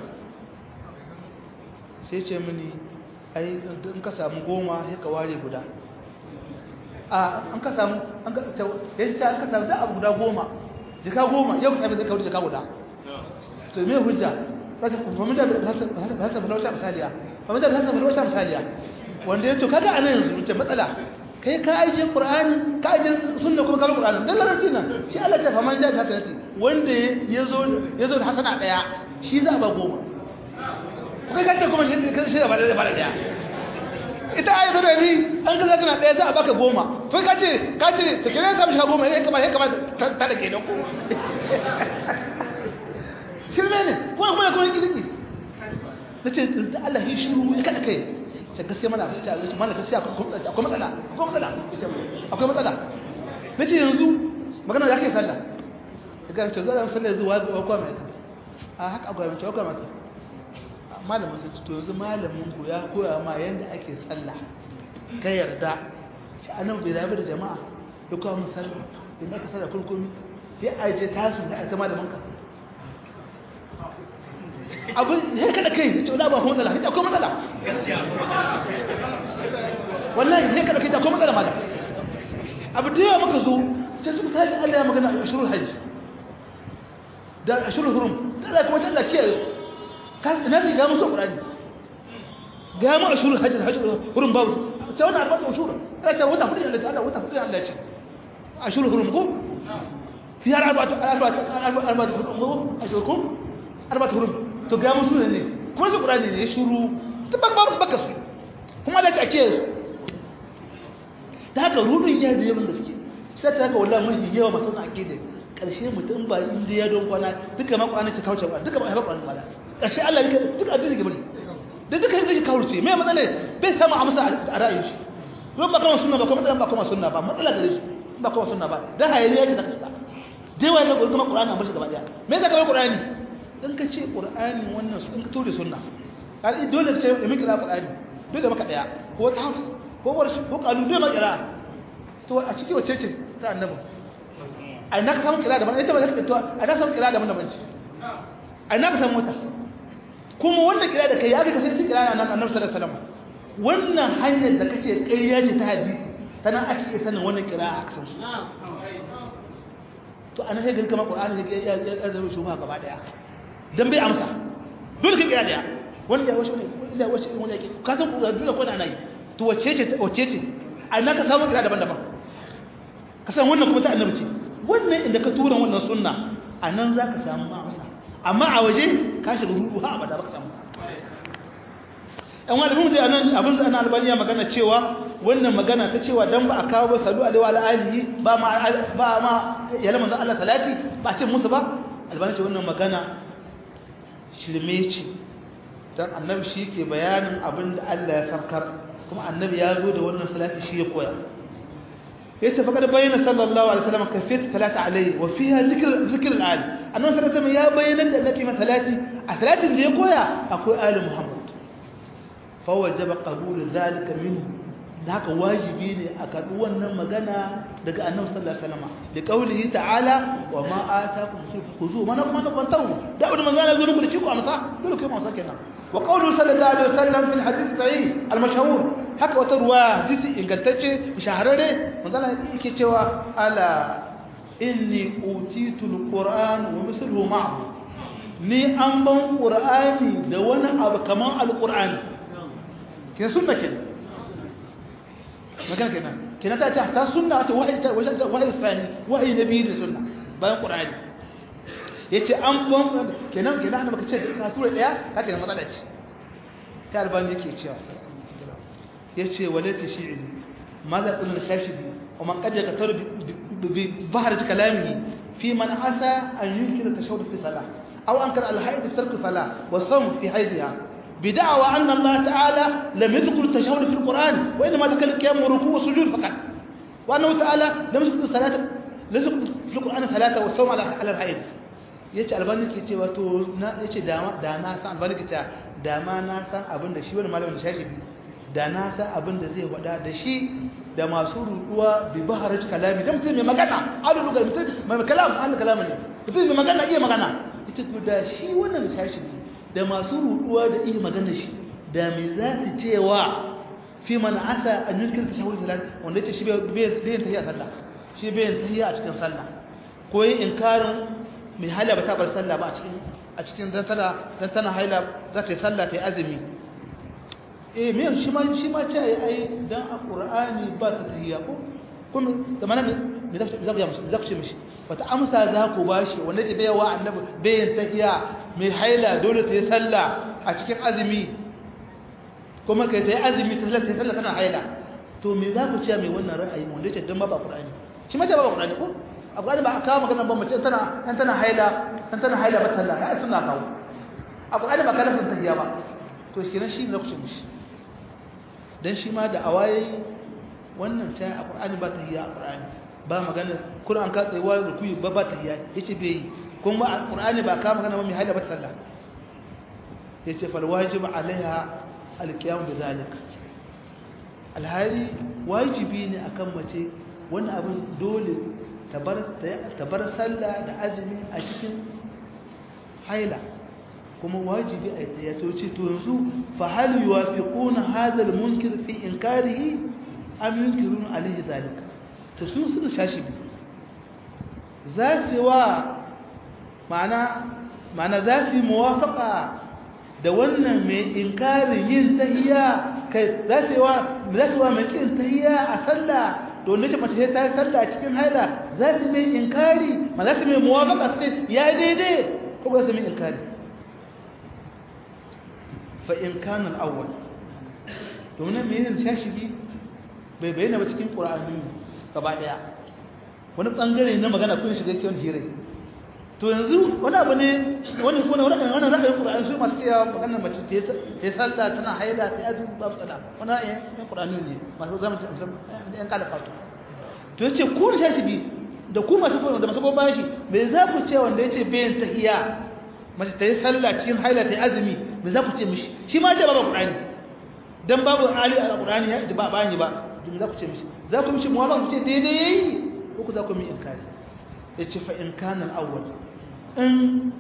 sai ce mini ai in ka samu goma sai ka ware guda a an ka samu an ka ya ce an ka samu da abu guda goma jika goma yau ka sai ka wuce jika guda to me hujja ba ta kuma da ba ta ba ta misaliya ba ta ba ta ba ta misaliya wanda ya to kaga anan yanzu mutum matsala kai ka aje qur'ani ka aje sunna kuma ka qur'ani dan larabci nan shi Allah ta faman ja ta hasanati wanda yazo yazo da hasana daya shi za ba goma kai kace kuma shi shi ba da ba da daya ita ayi da ni an ga zaka na daya za a baka goma kai kace kace ta kire ka mishi goma eh kamar eh kamar ta da ke da ko shirme ne kuma kuma kuma kidiki nace Allah shi shiru ya kada kai ce gaskiya mana abin ta abinci mana gaskiya akwai matsala akwai matsala akwai matsala na ce yanzu magana da ake sallah da ga ce zara sallah zuwa ga kwa mai ta a haka akwai mai kwa mai ta malamin sai to yanzu malamin ku ya koya ma yanda ake sallah ka yarda shi anan bai rabu da jama'a ya koya mu sallah idan aka sallah kurkumi sai a je tasu da ta malamin ka abin ya kada kai da ce wani abu matsala ya akwai matsala wallahi ya kada kai da akwai matsala malam abu da yawa maka zo sai su misali Allah ya magana a shirul hajj da a shirul hurum da kuma ta Allah kiyaye su ka ina sai ga musu Qur'ani ga mu a shirul hajj da hajj hurum babu sai wannan arba'atu ushur Allah ta wata hudu Allah Allah wata hudu Allah ce a shirul hurum ko fi arba'atu arba'atu arba'atu hurum ashurkum arba'atu hurum to ga musu ne kuma su qur'ani ne shuru ta barbarun baka su kuma da take su ta haka rubin ya da yawan gaske sai ta haka wallahi mun yawa masu na akide karshe mutum ba inda ya don kwana duka ma qur'ani ta kauce ba duka ba ya qur'ani ba karshe Allah ya duka addini ke bari da duka yake shi kauce me matsala bai samu amsa a ra'ayin shi don ba kuma sunna ba kuma ba kuma sunna ba matsala gare shi ba kuma sunna ba dan hayaniya ce da kasa jewa ga kuma qur'ani amma shi gaba daya me zaka ga qur'ani in ka ce ƙur'ani wannan su in ka tori sunna har dole ce da muke ƙur'ani dole maka ɗaya ko wata hafs ko warshi ko kalu dole maka ƙira to a ciki wacce ce ta annabi a ina ka samu ƙira daban ita ba ta to a ina samu ƙira daban daban ce a ina ka samu wata kuma wannan ƙira da kai ya ga kasance ƙira na annabi sallallahu alaihi wasallam wannan hanyar da kace ƙarya ce ta hadisi tana ake iya sanin wannan ƙira a kasan su to ana sai girkama ƙur'ani ya ya zama shubha gaba daya dan bai amsa dole ka kira daya wanda wace ne illa wace irin wanda yake ka san dole ko na nayi to wace ce wace ce ai naka samu kira daban-daban ka san wannan kuma ta annabi ce wannan inda ka tura wannan sunna anan zaka samu amsa amma a waje ka shiga ruhu ha abada baka samu ɗan wani mun dai anan abin da ana albaniya magana cewa wannan magana ta cewa dan ba a kawo ba salu alaihi wa alihi ba ma ba ma ya lamar Allah salati ba ce musu ba albani ce wannan magana shirme ce don annabi shi ke bayanin abin da Allah ya sarkar kuma annabi ya zo da wannan salati shi ya koya ya ce faƙar bayyana sallallahu alaihi wasallam kafiyat salati alaihi wa fiha zikr zikr al annabi sallallahu alaihi ya bayyana da annabi ma salati a salatin da ya koya akwai ali muhammad fa wajaba qabul zalika minhu da haka wajibi ne a karɓi wannan magana daga annabi sallallahu alaihi wasallam da kaulihi ta'ala wa ma atakum khuzu mana kuma na kwantahu da wani manzo Allah zo muku da shi ku amsa dole ku amsa kenan wa qawluhu sallallahu alaihi wasallam fil hadith sahih al mashhur haka wata ruwa hadisi ingantacce shahararre manzo Allah yake cewa ala inni utitu al qur'an wa mithluhu ma'ahu ni an ban qur'ani da wani abu kaman al qur'ani ke sunna kenan magana kenan kenan ta ta ta sunna ta wahayi ta wahayi wahayi tsani wahayi nabi da sunna bayan qur'ani yace an ban kenan kenan annabi kace da ka tura daya ka kenan matsala ce ta albani yake cewa yace walati shi'ri madha qulna shafi'i wa man qad yaqtaru bi bahrati kalamihi fi man asa an yunkira tashawwud fi salah aw ankara al haid fi tark salah wa sawm fi haidha بدعوى أن الله تعالى لم يذكر التشهد في القرآن وإنما ذكر القيام والركوع والسجود فقط وأنه تعالى لم يذكر الصلاة لم يذكر في القرآن ثلاثة والصوم على على الحيض yace albani ke cewa to na yace dama da na san albani ke cewa dama na san abin da shi wani malamin da shashi da na san abin da zai wada da shi da masu ruduwa bi baharaj kalami da mutum mai magana alu lugar mutum mai kalam an kalama ne mutum mai magana iya magana yace to da shi wannan shashi da masu ruduwa da iya magana shi da me za su cewa fi man asa an yulkir tashahhud salat wanda yace shi bai bai tahiyya sallah shi bai tahiyya a cikin sallah ko yin inkarin mai haila ba ta bar sallah ba a cikin a cikin dan tana dan tana haila za ta yi sallah ta yi azumi eh me shi ma shi ma ce ai dan a qur'ani ba ta tahiyya ko kuma da mana me za ku ya musu za ku ce mishi wata amsa za ku bashi wanda ke bayawa annabi bayin tahiyya mai haila dole ta yi sallah a cikin azumi kuma kai ta yi azumi ta sallah ta yi sallah tana haila to me za ku ce mai wannan ra'ayi wanda ce dan ba ba qur'ani shi ma ce ba ba qur'ani ko a qur'ani ba a kawo magana ba mace tana dan tana haila dan tana haila ba sallah ya suna kawo a qur'ani ba kana sun tahiyya ba to shi kenan shi ne ku ce mishi dan shi ma da awaye wannan ta a qur'ani ba tahiyya a qur'ani ba magana Qur'an ka tsayuwa da kuyi ba ba tahiyya yace bai yi kuma a qur'ani ba ka magana ba mai haila ba sallah yace fal wajib alaiha alqiyam bi zalik alhali wajibi ne akan mace wannan abin dole ta bar ta bar sallah da azumi a cikin haila kuma wajibi a ta yato ce to yanzu fa hal yuwafiquna hadha almunkir fi inkarihi am yunkiruna alaihi zalika to sun sun shashi bi za su wa ma'ana ma'ana za su yi muwafaka da wannan mai inkarin yin tahiya kai za su yi wa za su wa mai kin tahiya a sallah to ne mace sai ta sallah cikin haila za su mai inkari ma za su mai muwafaka sai ya daidai ko ba su mai inkari fa in kana al-awwal to ne mai yin shashi bi bai bayyana ba cikin qur'ani gaba daya wani bangare na magana kun shiga kiyon hire to yanzu wani abu ne wani kuma wani wani ra'ayin Qur'ani su masu cewa magana mace ta ta sallah tana haila ta yadu ba sala wani ra'ayin Qur'ani ne masu zama yan kala fatu to yace ku shashi bi da ku masu da masu gobe shi me za ku ce wanda yace bayan tahiyya mace ta yi sallah cikin haila ta yi azumi me za ku ce mishi shi ma ce babu Qur'ani dan babu ali al-Qur'ani ya ba bani ba me za ku ce mishi za ku mishi muwafaqa ku ce daidai yayi ko ku za ku mi inkari yace fa in kana al-awwal in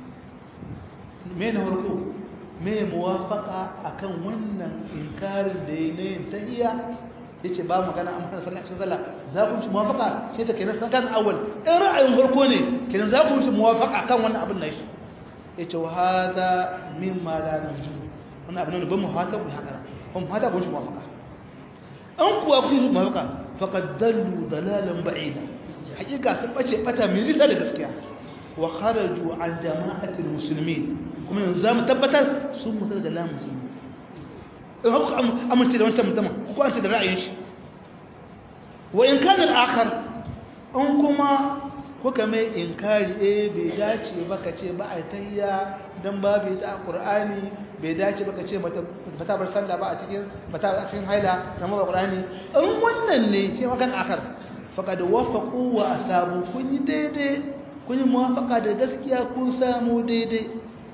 me na farko me muwafaka akan wannan inkarin da yayi ne tahiyya yace ba magana an fara sallah cikin sallah za ku ci muwafaka sai ta kenan kan awwal in ra'ayin farko ne kenan za ku ci muwafaka kan wannan abin nan yace wa hada mimma la narju wannan abin nan ban mu haka ku haka ban mu haka ku ci muwafaka an kuwa ku ci muwafaka faqad dallu dalalan ba'ida hakika sun bace bata mai risa da gaskiya wa kharaju an jama'atil muslimin kuma yanzu zamu tabbatar sun mutu daga lamu musulmi in haka amince da wancan mutumin ko an ce da ra'ayin shi wa in kana al-akhar an kuma kuka mai inkari eh bai dace ba ka ce ba a tayya dan babu ta qur'ani bai dace ba ka ce bata bata bar sallah ba a cikin bata a cikin haila kamar qur'ani in wannan ne sai magan akar faqad wafaqu wa asabu kun yi daidai kun yi muwafaka da gaskiya kun samu daidai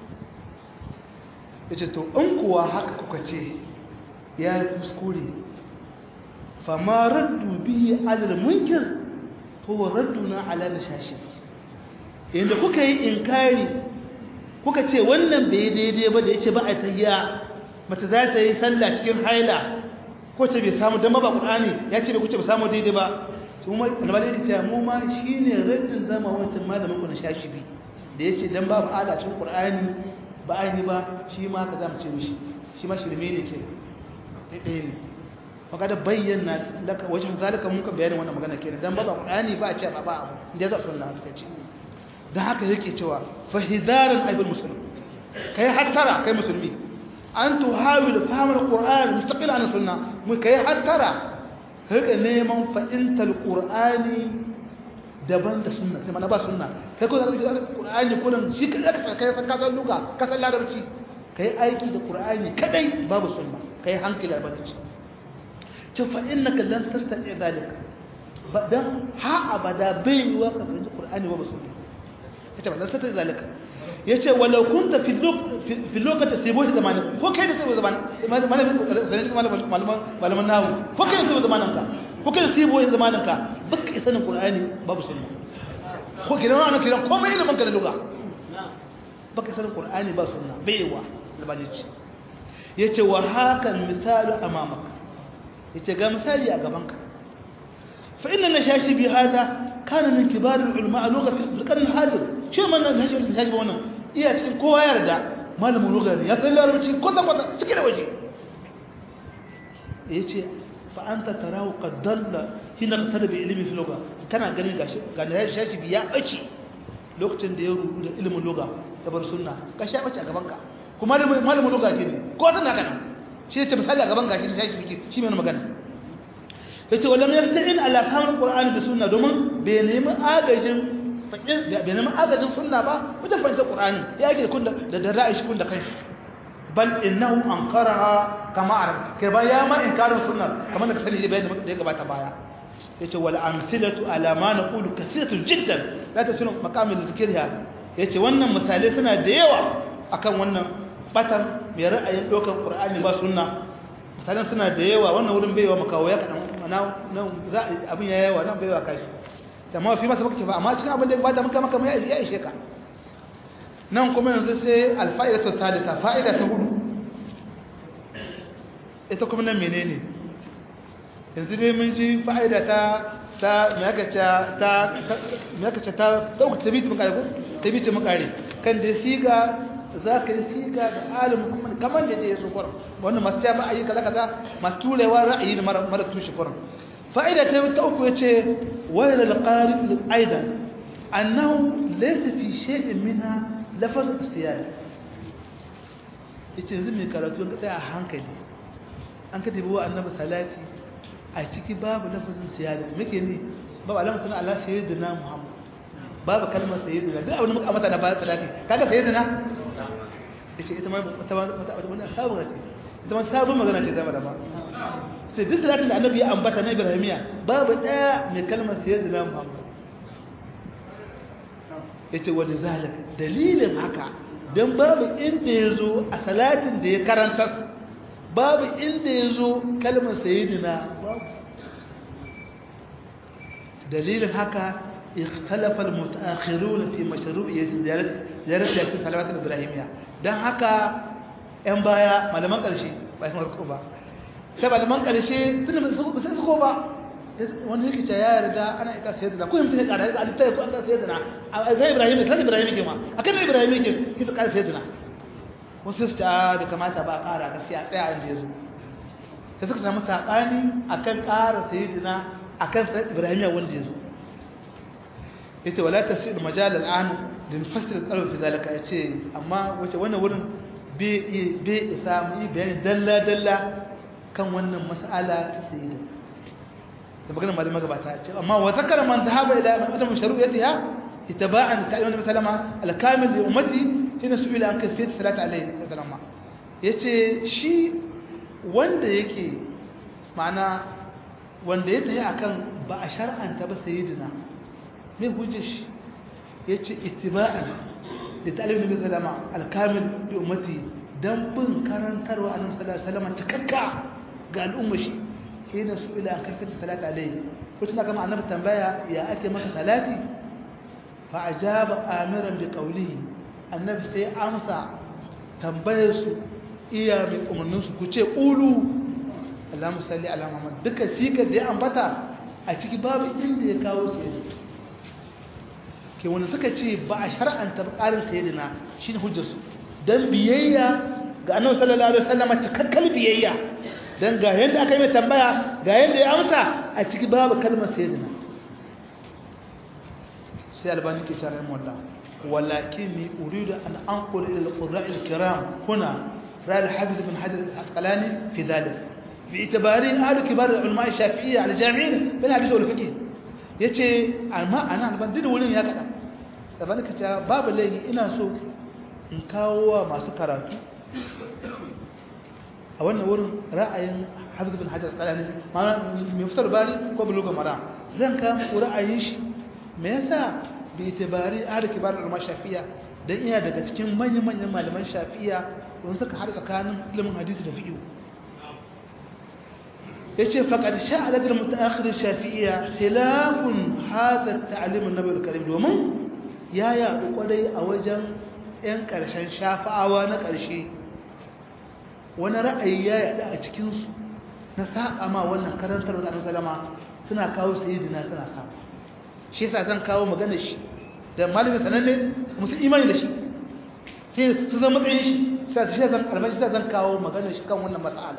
yace to in kuwa haka kuka ce ya yi kuskure fama raddu bihi alal munkir huwa radduna ala nashashi inda kuka yi inkari kuka ce wannan bai daidai ba da yace ba a tayya mace za ta yi sallah cikin haila ko ta bai samu dan ba qur'ani ya ce bai kuce ba samu daidai ba kuma annabi ya ce mu ma shine raddin zama wancan malamin ku na shashi bi da yace dan babu ala cikin qur'ani ba ai ba shi ma ka zamu ce mishi shi ma shirme ne ke ɗaya ne fakada bayyana laka wajen zalika mun ka bayanin wannan magana kenan dan ba ba qur'ani ba a ce ba ba abu inda za sunna suka ce dan haka yake cewa fa hidaran ayyul muslim kai hattara kai musulmi an tuhawil fahm alquran mustaqil an sunna mun kai hattara rika neman fahimtar qur'ani daban da sunna sai mana ba sunna kai ko da qur'ani kullun shi kai ka kai ka san luga ka san larabci kai aiki da qur'ani kadai babu sunna kai hankali da banci ce fa innaka lan tastati dalika dan ha abada bai yiwa ka fahimci qur'ani babu sunna yace ba lan tastati dalika yace walau kunta fi fi lokacin sai bai zamanin ko kai da sai zamanin malaman malaman malaman nawo ko kai da sai zamanin ka ko kai da sai bai zamanin ka baka sanin qur'ani babu sunna ko kiran wannan kiran komai ilimin ka da lugha baka sanin qur'ani ba sunna bai yiwa zabajici yace wa hakan misalu amamaka yace ga misali a gaban ka fa inna nashashi bi hada kana min kibar ulama lugha fi qarn hadir shi man nashashi nashashi ba wannan iya cikin kowa yarda malamin lugha ne ya san larabci ko da kwata cikin waje yace fa anta tarahu qad dalla hina qatada bi ilmi fi lugha kana ganin gashi ga nashashi bi ya bace lokacin da ya rubu da ilimin lugha da bar sunna gashi ya bace a gaban ka kuma malamin lugha ke ne ko tana kana shi ya ce misali a gaban gashi nashashi bi shi mai magana yace wala mai yasta'in ala fahimul qur'ani da sunna domin bai nemi agajin fakin bai nemi agajin sunna ba wajen fahimtar qur'ani ya yake kun da da ra'ayi shi kun da kanshi bal innahu ankaraha kama arab kai ba ya ma inkarin sunna kamar da ka sani bayan da ya gabata baya yace wal amsilatu ala ma naqulu kathiratu jiddan la tasunu maqamil zikriha yace wannan misalai suna da yawa akan wannan batan mai ra'ayin dokan qur'ani ba sunna misalan suna da yawa wannan wurin baiwa makawo ya kadan nan za abin ya yawa nan baiwa kai amma fi masa muka ba amma cikin abin da ba da muka maka mai ya ishe ka nan kuma yanzu sai alfa'ida ta salisa fa'ida ta hudu ita kuma nan menene yanzu dai mun ji fa'ida ta ta me aka ce ta me aka ce ta ta uku tabi mun kare ko tabi ce mun kare kan da siga za ka yi siga da alim kuma kamar da ya so kwar wannan masu ta ba ayi kaza kaza masu turewa ra'ayi mara mara tushe kwar fa'ida ta ta uku yace wa ila al-qari aidan annahu laysa fi shay'in minha lafaz istiyada yace yanzu mai karatu ka tsaya a hankali an ka tabi wa annabi salati a ciki babu lafazin siyada muke ne babu alamar sana Allah sayyidina Muhammad babu kalmar sayyidina duk abin da muka amata na bayan salati kaga sayyidina yace ita ma wata wata wani sabon ce ita ma sabon magana ce zama da ba sai duk salatin da annabi ya ambata na Ibrahimiya babu daya mai kalmar sayyidina Muhammad yace wa zalika dalilin haka dan babu inda yazo a salatin da ya karanta babu inda yazo kalmar sayyidina babu dalilin haka ikhtalafa almutaakhirun fi mashru'iyyat ziyarat ziyarat yasin salawat ibrahimiyya dan haka yan baya malaman karshe ba yan farko ba sai malaman karshe tun ba sai su ko ba wanda yake ce ya yarda ana ika sayyidina ko mutum ya kada ga alifai ko an ga sayyidina a ga ibrahim kan ibrahim ke ma akan ibrahim ke kisa kada sayyidina wasu su ta bai kamata ba a kara gaskiya tsaya inda yazo sai suka samu sabani akan kara sayyidina akan ibrahimiya wanda yazo yace wala tasir majal al'an lil fasl al fi zalika yace amma wace wannan wurin bai bai isa mu yi bayani dalla dalla kan wannan mas'ala ta sayyidina da maganar malama gabata ce amma wa zakara man dhahaba ila adam shuru'iyatiha ittaba'an ta'lim nabi sallama al-kamil li ummati hina su'ila an kayfiyat salat alayhi sallama yace shi wanda yake ma'ana wanda ya tayi akan ba a shar'anta ba sayyidina me hujjar shi yace ittiba'an li ta'lim nabi sallama al-kamil li ummati dan bin karantarwa annabi sallallahu alaihi wasallam cikakka ga al'umma shi hina su ila kafin salati alai kusa kama annabi tambaya ya ake maka salati fa ajaba amiran bi qawlihi annabi sai amsa tambayar su iya mai umarnin su ku ce ulu Allahumma salli ala Muhammad duka sikar da ya ambata a ciki babu inda ya kawo su yanzu ke wani suka ce ba a shar'anta ƙarin sayyidina shine hujjar su dan biyayya ga annabi sallallahu alaihi wasallam cikakkal biyayya dan ga yanda aka yi mai tambaya ga yanda ya amsa a ciki babu kalmar sayyidina sai albani ke cewa rahimahullah walakinni uridu an anqul ila al-qurra' al-kiram huna ra'al hafiz ibn hajar al-asqalani fi dhalik bi itibari ahlu kibar ulama shafi'iyya al-jami'in bil hadith wal fiqh yace amma ana alban duk wurin ya kada da ban kace babu laifi ina so in kawo wa masu karatu a wannan wurin ra'ayin Hafiz bin Hajar Qalani ma'ana mai fitar bari ko buluga mara zan kawo muku ra'ayin shi me yasa bi itibari ahlu kibar ulama shafi'iyya dan iya daga cikin manyan manyan malaman shafi'iyya wanda suka har tsakanin ilimin hadisi da fiqh yace faqad sha'a ladal mutaakhir shafi'iyya khilafun hadha at-ta'lim an-nabawi al-karim domin ya ya kwarai a wajen yan karshen shafa'awa na karshe wani ra'ayi ya yada a cikin su na saba ma wannan karantar da Annabi sallama suna kawo sayyidina suna saba shi yasa zan kawo magana shi da malamin sananne musu imani da shi sai su zama matsayin shi sai shi zan albashi zan kawo magana shi kan wannan mas'ala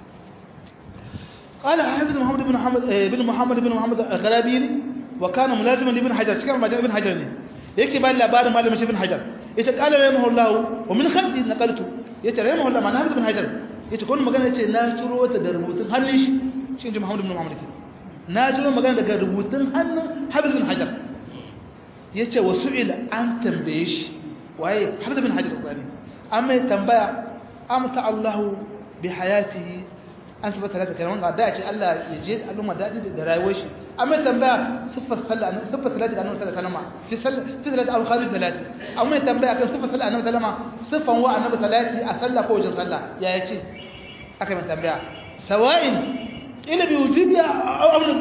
قال حافظ محمد بن محمد بن محمد بن محمد الغرابي وكان ملازما لابن حجر كان مجال ابن حجر ne yake bayan labarin malamin ibn hajar yace qala rahimahullahu wa min khalqi naqaltu yace rahimahullahu mana ibn hajar yace kun magana yace na ciro ta da rubutun hannun shi shi inji muhammad ibn muhammad na ciro magana daga rubutun hannun hafiz ibn hajar yace wa su'ila an tambaye shi waye hafiz ibn hajar tsani amma tambaya amta allah bi hayatihi an sifar talata kalman ga da ce Allah ya je al'umma daɗi da rayuwar shi amma tambaya siffar sallah siffar salati ga annabi sallallahu alaihi wasallam fi sallah fi salati aw kharij salati amma tambaya kan siffar sallah annabi sallama siffan wa annabi salati a sallah ko wajen sallah ya yace aka mai tambaya sawa'in ila bi wujubi aw amr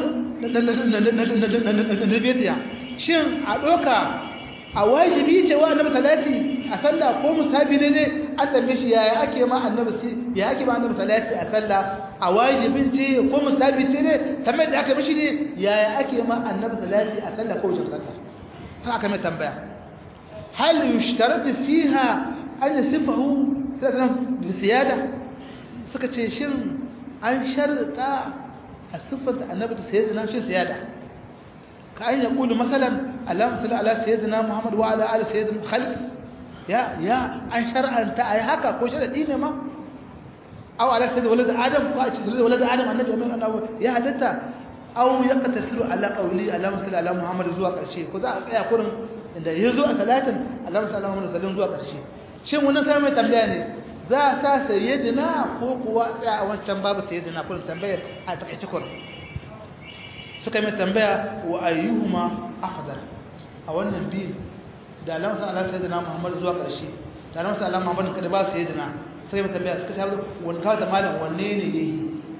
nabiyya shin a doka a wajibi ce wa annabi salati a sallah ko musabi ne ne an tambaye shi yaya ake ma annabi ya ake ma annabi salati a sallah a wajibin ce ko musabi ce ne tambayar da aka mishi ne yaya ake ma annabi salati a sallah ko wajen sallah haka aka mai tambaya hal yushtaratu fiha an yasifahu sallallahu bi siyada suka ce shin an sharta a siffanta annabi da sayyidina shin siyada كأن يقول مثلا اللهم صل على سيدنا محمد وعلى آل سيدنا خلق يا يا عن شرع أنت أي هكا كو شرع دين ما أو على سيد ولد آدم ولد آدم النبي يا هلتا أو يقتصر على قولي اللهم صل على محمد زوا قرشي كذا يا قرن عند يزو ثلاثا اللهم صل على محمد وسلم زوا قرشي shin wannan sai mai tambaya ne za a sa sayyidina ko kuwa tsaya a wancan babu sayyidina kullum tambayar a takaice kullum suka mai tambaya wa ayyuhuma afdal a wannan biyu da Allah sallallahu alaihi wasallam Muhammad zuwa ƙarshe da Allah sallallahu alaihi Muhammad kada ba su yadina sai mai tambaya suka shawo wani kawo da malam wanne ne yayi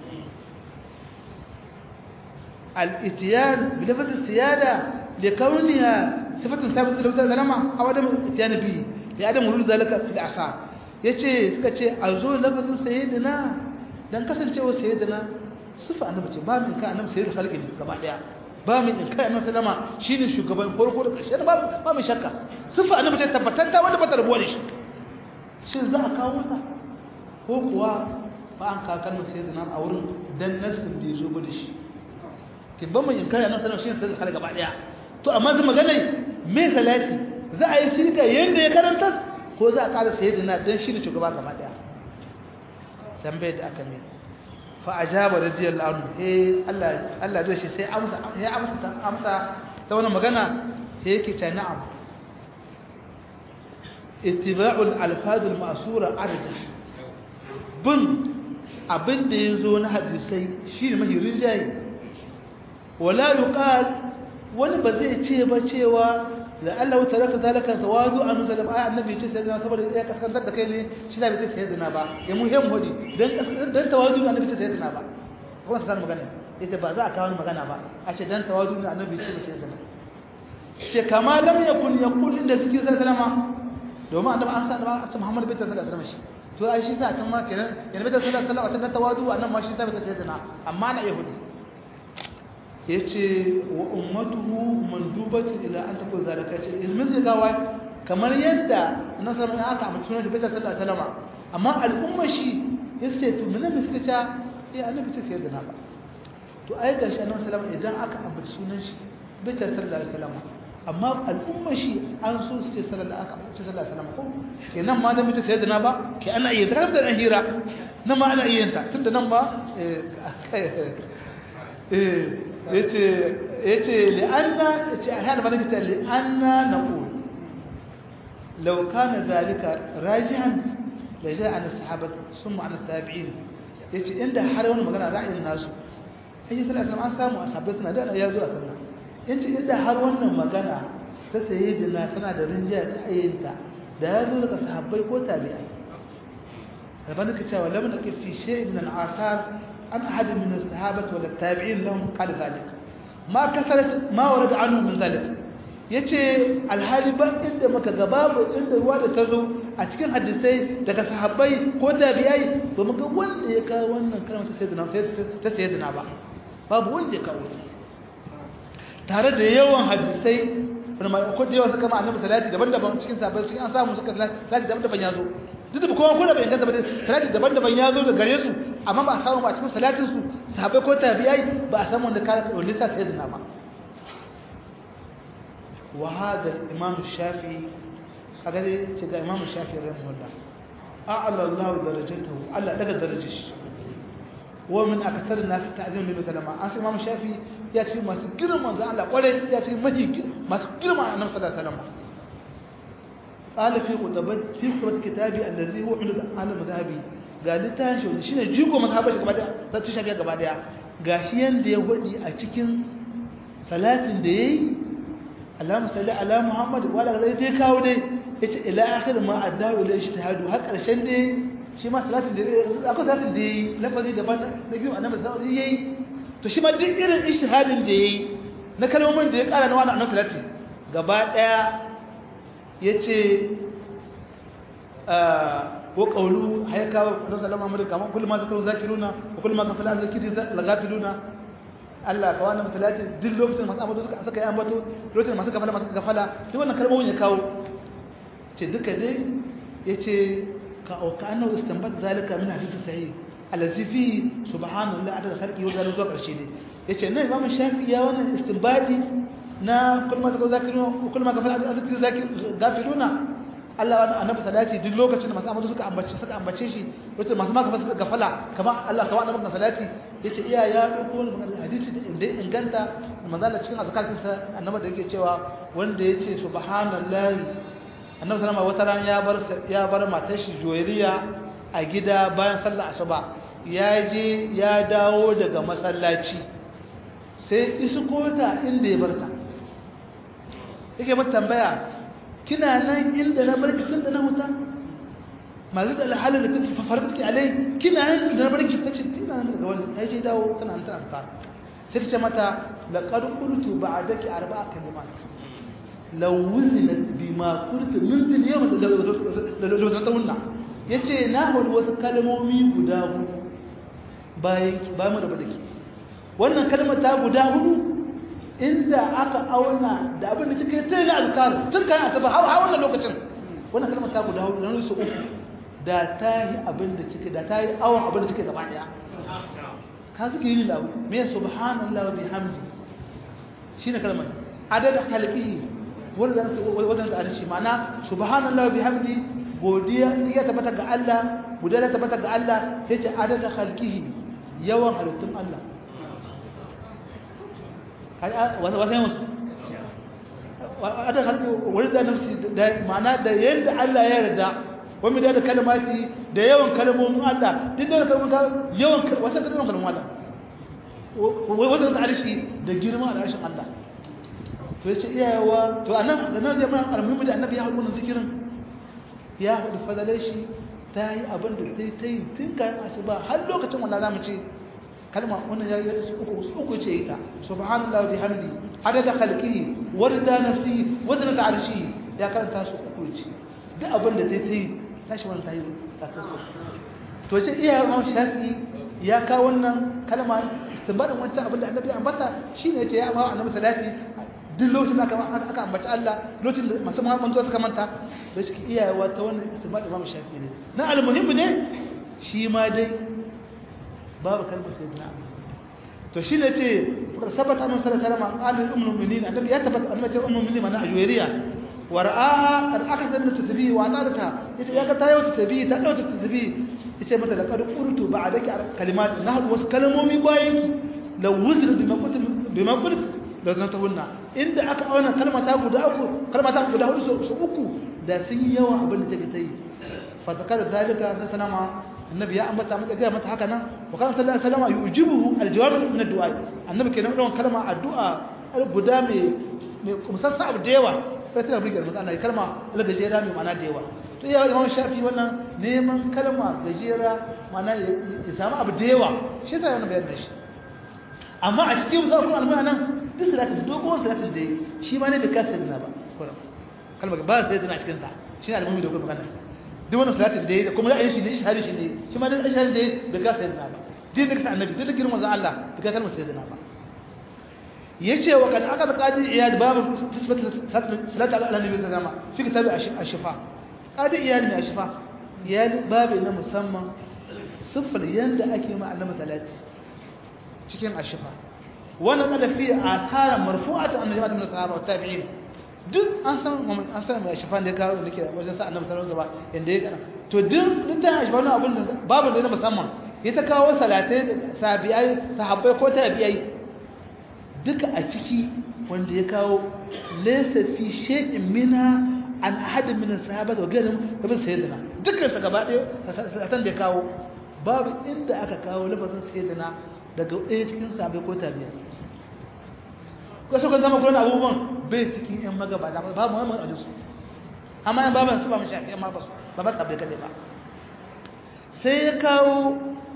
al-ityan bi lafaz siyada li kauniha sifatun sabit da lafaz zalama aw adam ityan bi ya adam rul zalika fil asa yace suka ce a zo lafazin sayyidina dan kasancewa sayyidina sifa annabi ce ba min ka annabi sayyidul khalqi gaba daya ba min in kai annabi sallama shine shugaban farko da ƙarshe ba ba mai shakka sifa annabi ce tabbatatta wanda ba ta rabuwa da shi shin za a kawo ta ko kuwa ba an ka kalmar sayyidina a wurin dan nasin da yazo ba da shi kin ba mun in kai annabi sallama shine sayyidul khalqi gaba daya to amma zai magana me salati za a yi sirka yanda ya karanta ko za a ƙara sayyidina dan shine shugaba gaba daya tambayar da aka mai fa'ajaba radiyallahu anhu eh Allah Allah zai shi sai amsa ya amsa amsa ta wannan magana sai yake ta na'am ittiba'ul alfaz al-ma'sura arjah bin abinda yazo na hadisai shine mahi rinjayi wala yuqal wani ba zai ce ba cewa la Allah ta raka zalika tawadu an sallam ay annabi ce sai saboda ya kaskantar da kai ne shi da bai ce sai dana ba ya mu hem hodi dan dan tawadu annabi ce sai dana ba kuma sai magana ita ba za a kawo magana ba a ce dan tawadu annabi ce sai dana ce kama lam yakun yaqul inda suke sai sallama domin annabi an sa da Muhammad bin sallallahu alaihi wasallam shi to ai shi sa can ma kenan yana bin sallallahu alaihi wasallam tawadu annabi ma shi sa bai sai dana amma na yahudi yace wa ummatuhu mandubatu ila an takun zalika ce ilmin zai gawa kamar yadda nasarar ya aka amince sunan bai sallallahu alaihi wasallam amma al'umma shi yace to mun ne suka ce eh annabi ce sai da na ba to ai ga shi annabi sallallahu alaihi idan aka amince sunan shi bai sallallahu alaihi wasallam amma al'umma shi an so su ce sallallahu alaihi wasallam ko kenan ma da mace sai da na ba ke ana iya zakar da hira nan ma ana iya ta tunda nan ma yace yace li'anna yace ahyana bane kita li'anna naqul law kana dhalika rajihan la ja'a an sahabat summa an tabi'in yace inda har wani magana ra'ayin nasu sai sallallahu alaihi an samu ashabai suna da ya zo a sunna yace inda har wannan magana ta sayyidina tana da rinjaya ta ayyinta da ya zo daga sahabbai ko tabi'ai فبنك ولم نقف في شيء من الآثار عن أحد من الصحابة ولا التابعين لهم قال ذلك ما كثرت ما ورد عنه من ذلك yace alhali ba inda maka gaba ba inda ruwa da tazo a cikin hadisai daga sahabbai ko tabi'ai ba muga wanda ya kawo wannan kalmar ta sayyidina ta sayyidina ba babu wanda ya kawo tare da yawan hadisai ko da yawan suka ma annabi salati daban-daban cikin sahabbai cikin an samu suka salati daban-daban ya zo duk da kowa ko da bai inganta ba salati daban-daban ya zo da gare su amma ba a samu ba a cikin salatin su sahabbai ko tabi'ai ba a samu wanda ka wanda sa sai dana ba wa hada imam shafi'i kaga dai ce ga imam shafi'i rahimahullah a'ala Allah darajatahu Allah daga darajar shi wa min akthar an-nas ta'zim bi kalama an imam shafi'i ya ce masu girman zan Allah kwarai ya ce mafi masu girman annabi sallallahu alaihi wasallam قال في خطبة في خطبة كتابي الذي هو عند أهل مذهبي قال لتان شو شنو جيكو مذهبه gaba daya ta ci shafiya gaba daya gashi yanda ya wadi a cikin salatin da yayi Allahumma salli ala Muhammad wala zai je kawo dai yace ila akhir ma addawu ila ijtihadu har karshen dai shi ma salatin da akwai salatin da yayi lafazi daban na biyu annabi sallallahu alaihi yayi to shi ma duk irin ijtihadin da yayi na kalmomin da ya kara na wannan annabi salati gaba daya ya ce ko ƙaunu haika wa salama amurka kamar kullum ma zakaru zakiruna ko kullum ma kafala zakiri lagafiluna Allah ka wani masalati duk lokacin masu ambato suka saka yi ambato lokacin masu gafala masu gafala duk wannan kalmomin ya kawo ce duka dai ya ce ka auka annahu istanbat zalika min hadisi sahih allazi fi subhanallahi adada khalqi wa zalika zuwa karshe ne yace nan imam shafi ya wannan istinbadi na kulma da zakiruna kulma gafala zikri zakir gafiluna Allah annabi salati duk lokacin da masu amadu suka ambace suka ambace shi lokacin masu maka suka gafala kamar Allah ka wada maka salati yace iya ya dauko wannan hadisi da inda inganta manzo Allah cikin azkarin sa annabi da yake cewa wanda yace subhanallahi annabi sallama wata ran ya bar ya bar matar shi joyiriya a gida bayan sallar asuba ya je ya dawo daga masallaci sai isko ta inda ya barta yake mata tambaya kina nan inda na barki tun da na huta mazu da alhalin da tafi fafarki alai kina nan da na barki ta ce tana nan daga wani ya je dawo tana nan tana suka sai ce mata laqad qultu ba'daki arba'a kalimat law wuzinat bima qultu min dil yawm law zatawna yace na hudu wasu kalmomi guda hudu bayan bayan da badaki wannan kalmar ta guda hudu inda aka auna da abin da kike sai na azkar tun kan asaba har har wannan lokacin wannan kalmar ta guda hudu nan su uku da ta yi abin da kike da ta yi awon abin da kike gaba daya ka zuke yi lawo me subhanallahi wa bihamdi shine kalmar adada khalqihi wanda wanda da arshi ma'ana subhanallahi wa bihamdi godiya ya tabbata ga Allah godiya ta tabbata ga Allah yace adada khalqihi yawan halittun Allah wasan musu adar halku wani da nafsi da ma'ana da yadda Allah ya yarda wani da kalmati da yawan kalmomin Allah duk da kalmomin yawan wasan kalmomin kalmomin Allah wajen da arshi da girma da arshin Allah to yace iyayewa to anan da nan jama'a almuhimmi da annabi ya hudu wannan zikirin ya hudu fadalai shi ta yi abin da ta yi ta yi tun kayan asuba har lokacin wanda za mu ce kalma wannan ya yi su uku su uku ce ita subhanallahi bihamdi adada khalqihi warda nafsi wadna ta'arshi ya karanta su uku ce duk abin da zai yi tashi wannan tayi ta kaso to ce iya ma shafi ya ka wannan kalma istinbadin wancan abin da annabi ya ambata shine yace ya ma annabi salati duk lokacin da aka aka ambaci Allah lokacin da masu muhammadu suka manta da shi iyawa ta wannan istinbadin imam shafi ne na almuhimmi ne shi ma dai babu kalmar sayyidina Ali to shine ce sabata annabi sallallahu alaihi wasallam qala ummul mu'minin annabi ya tabbata annabi ce ummul mu'minin mana ajwariya wa ra'aha qad akasa min tasbih wa atadata yace ya ga ta yawa tasbih ta dauka tasbih yace mata laqad qultu ba'daki kalimat na hadu wasu kalmomi bayan ki law wuzra bima qult bima qult law zantahunna inda aka auna kalmata guda uku kalmata guda hudu su uku da sun yi yawa abin da take tayi fa zakara zalika sai sanama annabi ya ambata mata ga mata haka nan wa kana sallallahu alaihi wasallam yujibuhu aljawab min addu'a annabi kenan wannan kalma addu'a guda mai mai musassa abu da yawa sai tana bugar mata ana kalma gajera mai mana da yawa to ya imam shafi wannan neman kalma gajera mana ya samu abu da yawa shi sai wannan bayar da shi amma a cikin musa kuma almuna nan duk salatin dogon salatin da shi ma ne bai kasa dina ba kalma ba sai dina cikin sa shi ne almumi da kuma magana duk wannan salatin da kuma ra'ayin shi ne shahari shi ne shi ma da shahari da bai kasa dina ba duk da kasa annabi duk da girman zan Allah bai kasa kalmar sai dina ba yace wa kan aka qadi iyad babu salatu ala nabi sallama fi kitabi ash-shifa qadi iyad ne ash-shifa iyad babu na musamman sifar yanda ake ma annabi salati cikin ash-shifa wannan kada fi athara marfu'ata an jama'at min sahaba wa tabi'in duk an san an san mai ash-shifa da kawo nake wajen sa annabi sallallahu alaihi wasallam yanda ya kana to duk litan ash-shifa wannan abun da babu da na musamman ya ta kawo salatai sahabbai sahabbai ko tabi'ai duka a ciki wanda ya kawo laysa fi shay'in mina an ahadin min sahaba da gairin rabin sayyidina dukkan sa gaba ɗaya san da ya kawo babu inda aka kawo lafazin sayyidina daga ɗaya cikin sahabbai ko tabi'a ko sai kun zama gurin abubuwan bai cikin yan magaba da babu wani a jinsu amma yan baban su ba mu shafi amma ba su ba ba sahabbai kadai ba sai ya kawo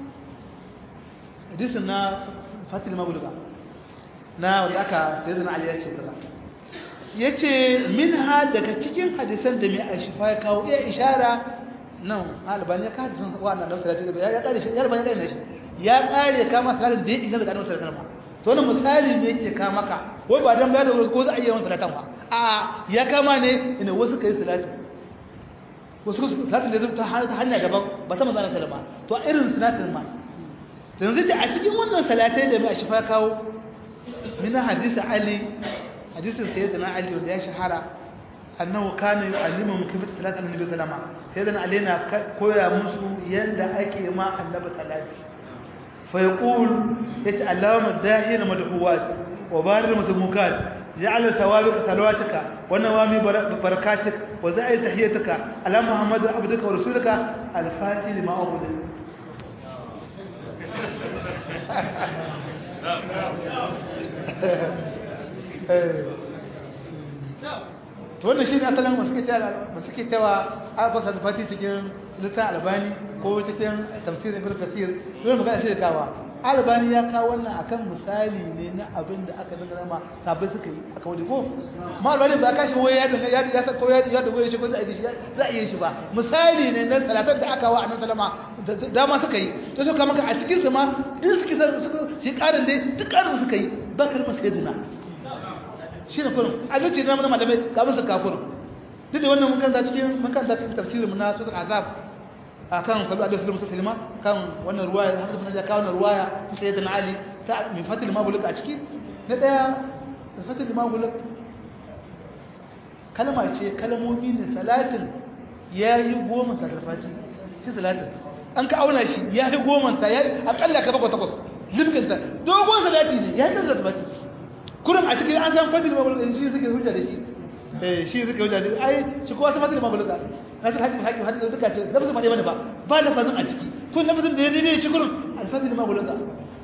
hadisin na fatil mabuluga na wanda aka sai zana ali ya ce kaza ya ce min ha daga cikin hadisan da mai ashifa ya kawo iya ishara nan albani ya kada sun wa nan da salati da ya kare shi ya albani ya kare shi ya kare kama salatin da ya inganta da kanon salatin ma to wannan misali ne yake ka maka wai ba dan bayar da wasu ko za a yi yawan salatan ba a ya kama ne ina wasu kai salatin wasu salatin da zai ta hanya daban ba ta manzana ta ba to a irin salatin ma yanzu da a cikin wannan salatai da mai ashifa ya kawo من حديث علي حديث سيدنا علي وده شهرة أنه كان يعلمهم كيف تصلاة النبي صلى الله عليه وسلم سيدنا علينا كويا مسو يند أكي ما النبي صلى الله عليه وسلم فيقول يتعلم الداهية المدحوات وبارر المسموكات جعل ثوابك صلواتك ونوامي بركاتك وزائد تحيتك على محمد عبدك ورسولك الفاتح لما أغلق to wannan shi ne asalin masu ke cewa albasa da fati cikin littafin albani ko cikin tafsirin ibn kasir dole magana shi da kawa albani ya kawo wannan akan misali ne na abin da aka dangana ma sabai suka yi aka wani ko ma albani ba kashi wai ya danga ya ya ko ya ya da wai shi ko za a yi shi za a yi shi ba misali ne na salatar da aka wa annabi sallama dama suka yi to suka maka a cikin su ma in suke suka shi karin dai duk karin suka yi ba kalmar sayyidina shi ne kurin a zuci na mana malamai ga abin suka kurin duk da wannan mun cikin mun kanta cikin tafsirin mu na suratul azab akan sallu alaihi wasallam sallama kan wannan ruwaya Hamza bin Jaka wannan ruwaya ta sayyidina Ali ta min fatil mabuluk a ciki na daya fatil mabuluk kalma ce kalmomi ne salatin yayi goma sakarfati shi salatin an ka auna shi yayi goma ta yayi akalla ka bakwai takwas limkinta dogon salati ne yayi tsara sabati kurin a cikin an san fatil mabuluk shi suke hujja da shi eh shi suke hujja da ai shi ko wasu fatil mabuluk nasir hakim hakim hadin duka ce lafazin ba dai bane ba ba lafazin a ciki kun lafazin da ya daidai shi kurin alfazil ma bulaga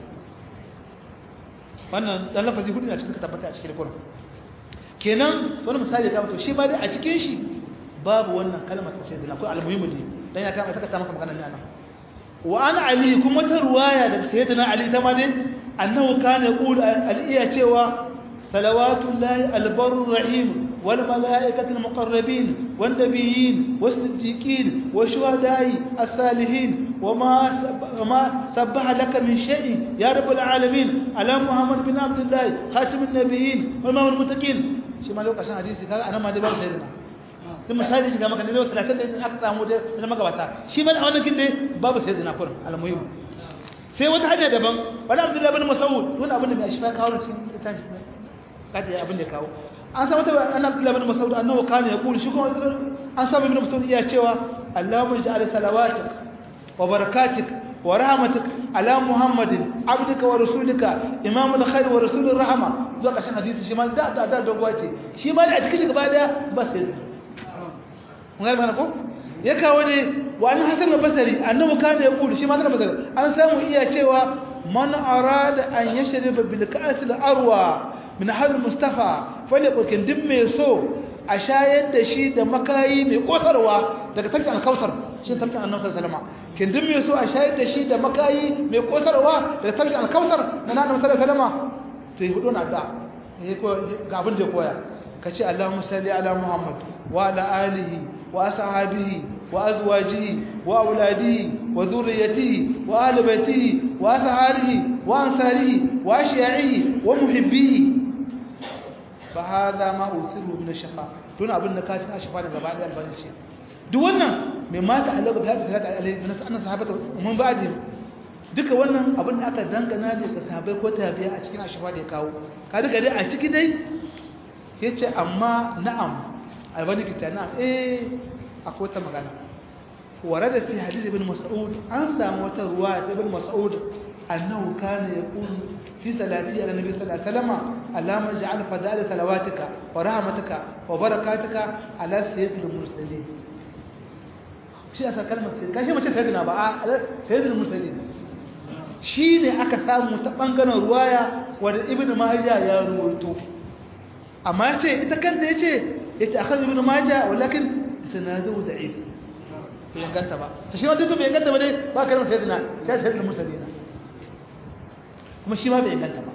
wannan dan lafazi hudu ne a cikin tabbata a cikin kurin kenan wani misali ga to shi ba dai a cikin shi babu wannan kalmar ta sayyidina ko almuhimu ne dan ya kama saka ta maka magana ne anan wa ana ali kuma ta ruwaya da sayyidina ali ta ma dai annahu kana yaqulu al-iya cewa salawatullahi al-barr rahim والملائكة المقربين والنبيين والصديقين والشهداء الصالحين وما وما سبح لك من شيء يا رب العالمين على محمد بن عبد الله خاتم النبيين وإمام المتقين شي ما لو قشان حديثي kaga anan ma dai babu sayyidina tun misali shiga maka ne 30 da aka samu da na magabata shi ma wannan kin dai babu sayyidina kurin almuhim sai wata hanya daban wani abdullahi bin mas'ud wani abin da mai shifa kawo cikin littafin kaje abin da kawo an samu ta an Abdullah ibn Mas'ud annahu kana yaqulu shi kuma an samu ibn Mas'ud iya cewa Allahumma ij'al salawatik wa barakatik wa rahmatik ala muhammadin abdika wa rasulika imamul khair wa rasulur rahma zuwa ƙarshen hadisi shi ma da da da dogowa ce shi ma da a cikin gaba daya ba sai mun ga mana ko ya kawo ne wa an hasan al-basri annabi kana ya kulu shi ma kana basri an samu iya cewa man arada an yashriba bil ka'as al-arwa min hal mustafa falyakun din mai so a shayar da shi da makayi mai kosarwa daga tafkin alkausar shi tafkin annabi sallallahu alaihi wasallam kin din mai so a shayar da shi da makayi mai kosarwa daga tafkin alkausar na annabi sallallahu alaihi wasallam to yi hudu na da ga abin da koya kace Allahumma salli ala Muhammad wa ala alihi wa ashabihi wa azwajihi wa auladihi wa dhurriyyatihi wa ahli baitihi wa ashabihi wa ansarihi wa ashiya'ihi wa muhibbihi fa hadha ma usiru min ash-shafa tun abin da ka ci shafa da gaba da albanci duk wannan mai mata Allah ga hadisi da alai min annas sahabata mun ba'di duka wannan abin da aka dangana ne ga sahabbai ko tabi'a a cikin ashafa da ya kawo ka duka dai a ciki dai yace amma na'am albani kita na'am eh akwai ta magana warada fi hadith ibn mas'ud an samu wata ruwa ta ibn mas'ud annahu kana yaqulu في صلاتي على النبي صلى الله عليه وسلم اللهم اجعل فضائل صلواتك ورحمتك وبركاتك على سيد المرسلين shi aka kalmar sai kashi mace sayyidina ba a sayyidul mursalin shine aka samu ta bangaren ruwaya wanda ibnu majah ya ruwaito amma yace ita kanta yace yace akhar ibnu majah walakin sanadu da'if bai ganta ba to shi wanda bai ganta ba dai ba kalmar sayyidina sai sayyidul mursalin kuma shi ma bai inganta ba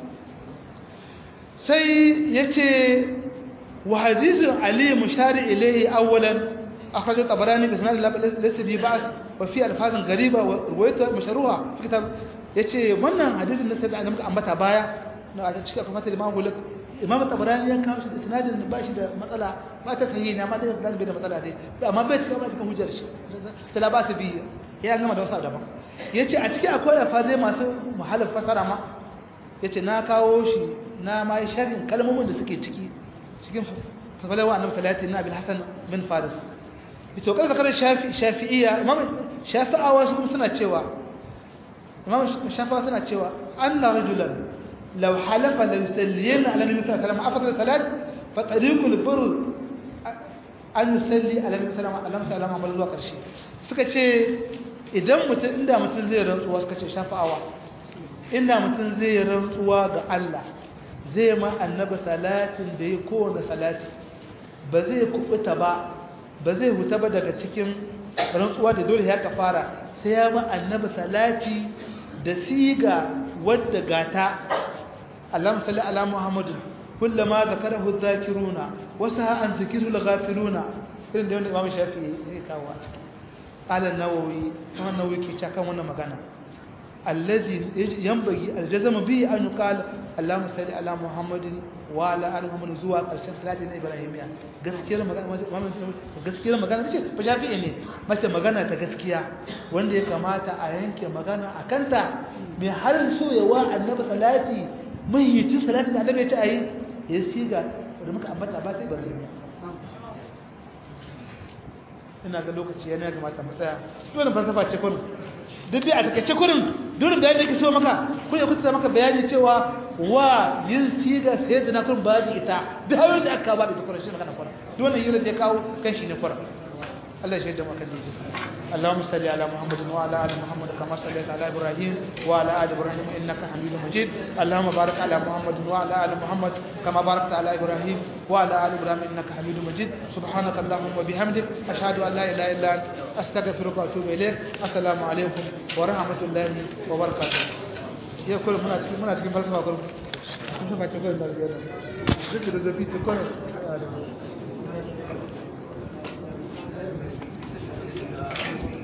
sai ya ce wa hadisun ali mushari ilaihi awwalan akhrajo tabarani bi sanad laysa bi ba's wa fi alfazin gariba wa ruwayatu mashruha fi kitab yace wannan hadisin da sai da muka ambata baya na a cikin kuma ta imam gulak imam tabarani ya kawo shi da sanadin da bashi da matsala ba ta sahihi ne amma da sanadin bai da matsala dai amma bai cika ba cikin hujjar shi ta la ba su bi ya gama da wasu daban yace a cikin akwai alfazai masu muhalif fasara ma ya ce na kawo shi na ma yi sharhin kalmomin da suke ciki cikin fasalawa annabi salati na bil hasan bin faris ito kada zakar shafi'iyya imam shafi'awa su suna cewa imam shafi'awa suna cewa anna rajulan law halafa la yusalliyana ala nabi sallallahu alaihi wasallam afdal salat fa tariqul birr an yusalli ala nabi sallallahu alaihi wasallam amma zuwa karshe suka ce idan mutum inda mutum zai rantsuwa suka ce shafi'awa inda mutum zai rantsuwa ga Allah zai ma annabi salatin da ya kowane salati ba zai kubuta ba ba zai huta ba daga cikin rantsuwa da dole ya kafara sai ya ma annabi salati da siga wadda gata Allahumma salli ala Muhammadin kullama zakarahu dhakiruna wa sa'a an zikiru al-ghafiluna irin da wanda Imam Shafi'i zai kawo a ciki qala an-Nawawi Imam Nawawi ke cewa kan wannan magana الذي ينبغي الجزم به أن يقال اللهم صل على محمد وعلى آل محمد زوا ƙarshen salatin ibrahimiya gaskiyar magana gaskiyar magana ce ba shafi'i ne mace magana ta gaskiya wanda ya kamata a yanke magana a kanta mai har so ya wa annabi salati mahiyyacin salatin da annabi ya ce a yi ya siga da muka ambata ba ta ibrahimiya ina ga lokaci yana kamata mu tsaya dole falsafa ce kurin duk dai a takaice kurin dole bayani da ke so maka kun ya kuta maka bayani cewa wa yin siga sai da na kurin babu ita duk hawan da aka babu ita kurin shi magana kurin dole yin da ya kawo kan shi ne kurin Allah ya shaida maka dai اللهم صل على محمد وعلى ال محمد كما صليت على ابراهيم وعلى ال ابراهيم انك حميد مجيد اللهم بارك على محمد وعلى ال محمد كما باركت على ابراهيم وعلى ال ابراهيم انك حميد مجيد سبحانك اللهم وبحمدك اشهد ان لا اله الا انت استغفرك واتوب اليك السلام عليكم ورحمه الله وبركاته يا كل منا cikin muna cikin falsafa kullum kun ba ta kullum da biyar duk da zafi ta kullum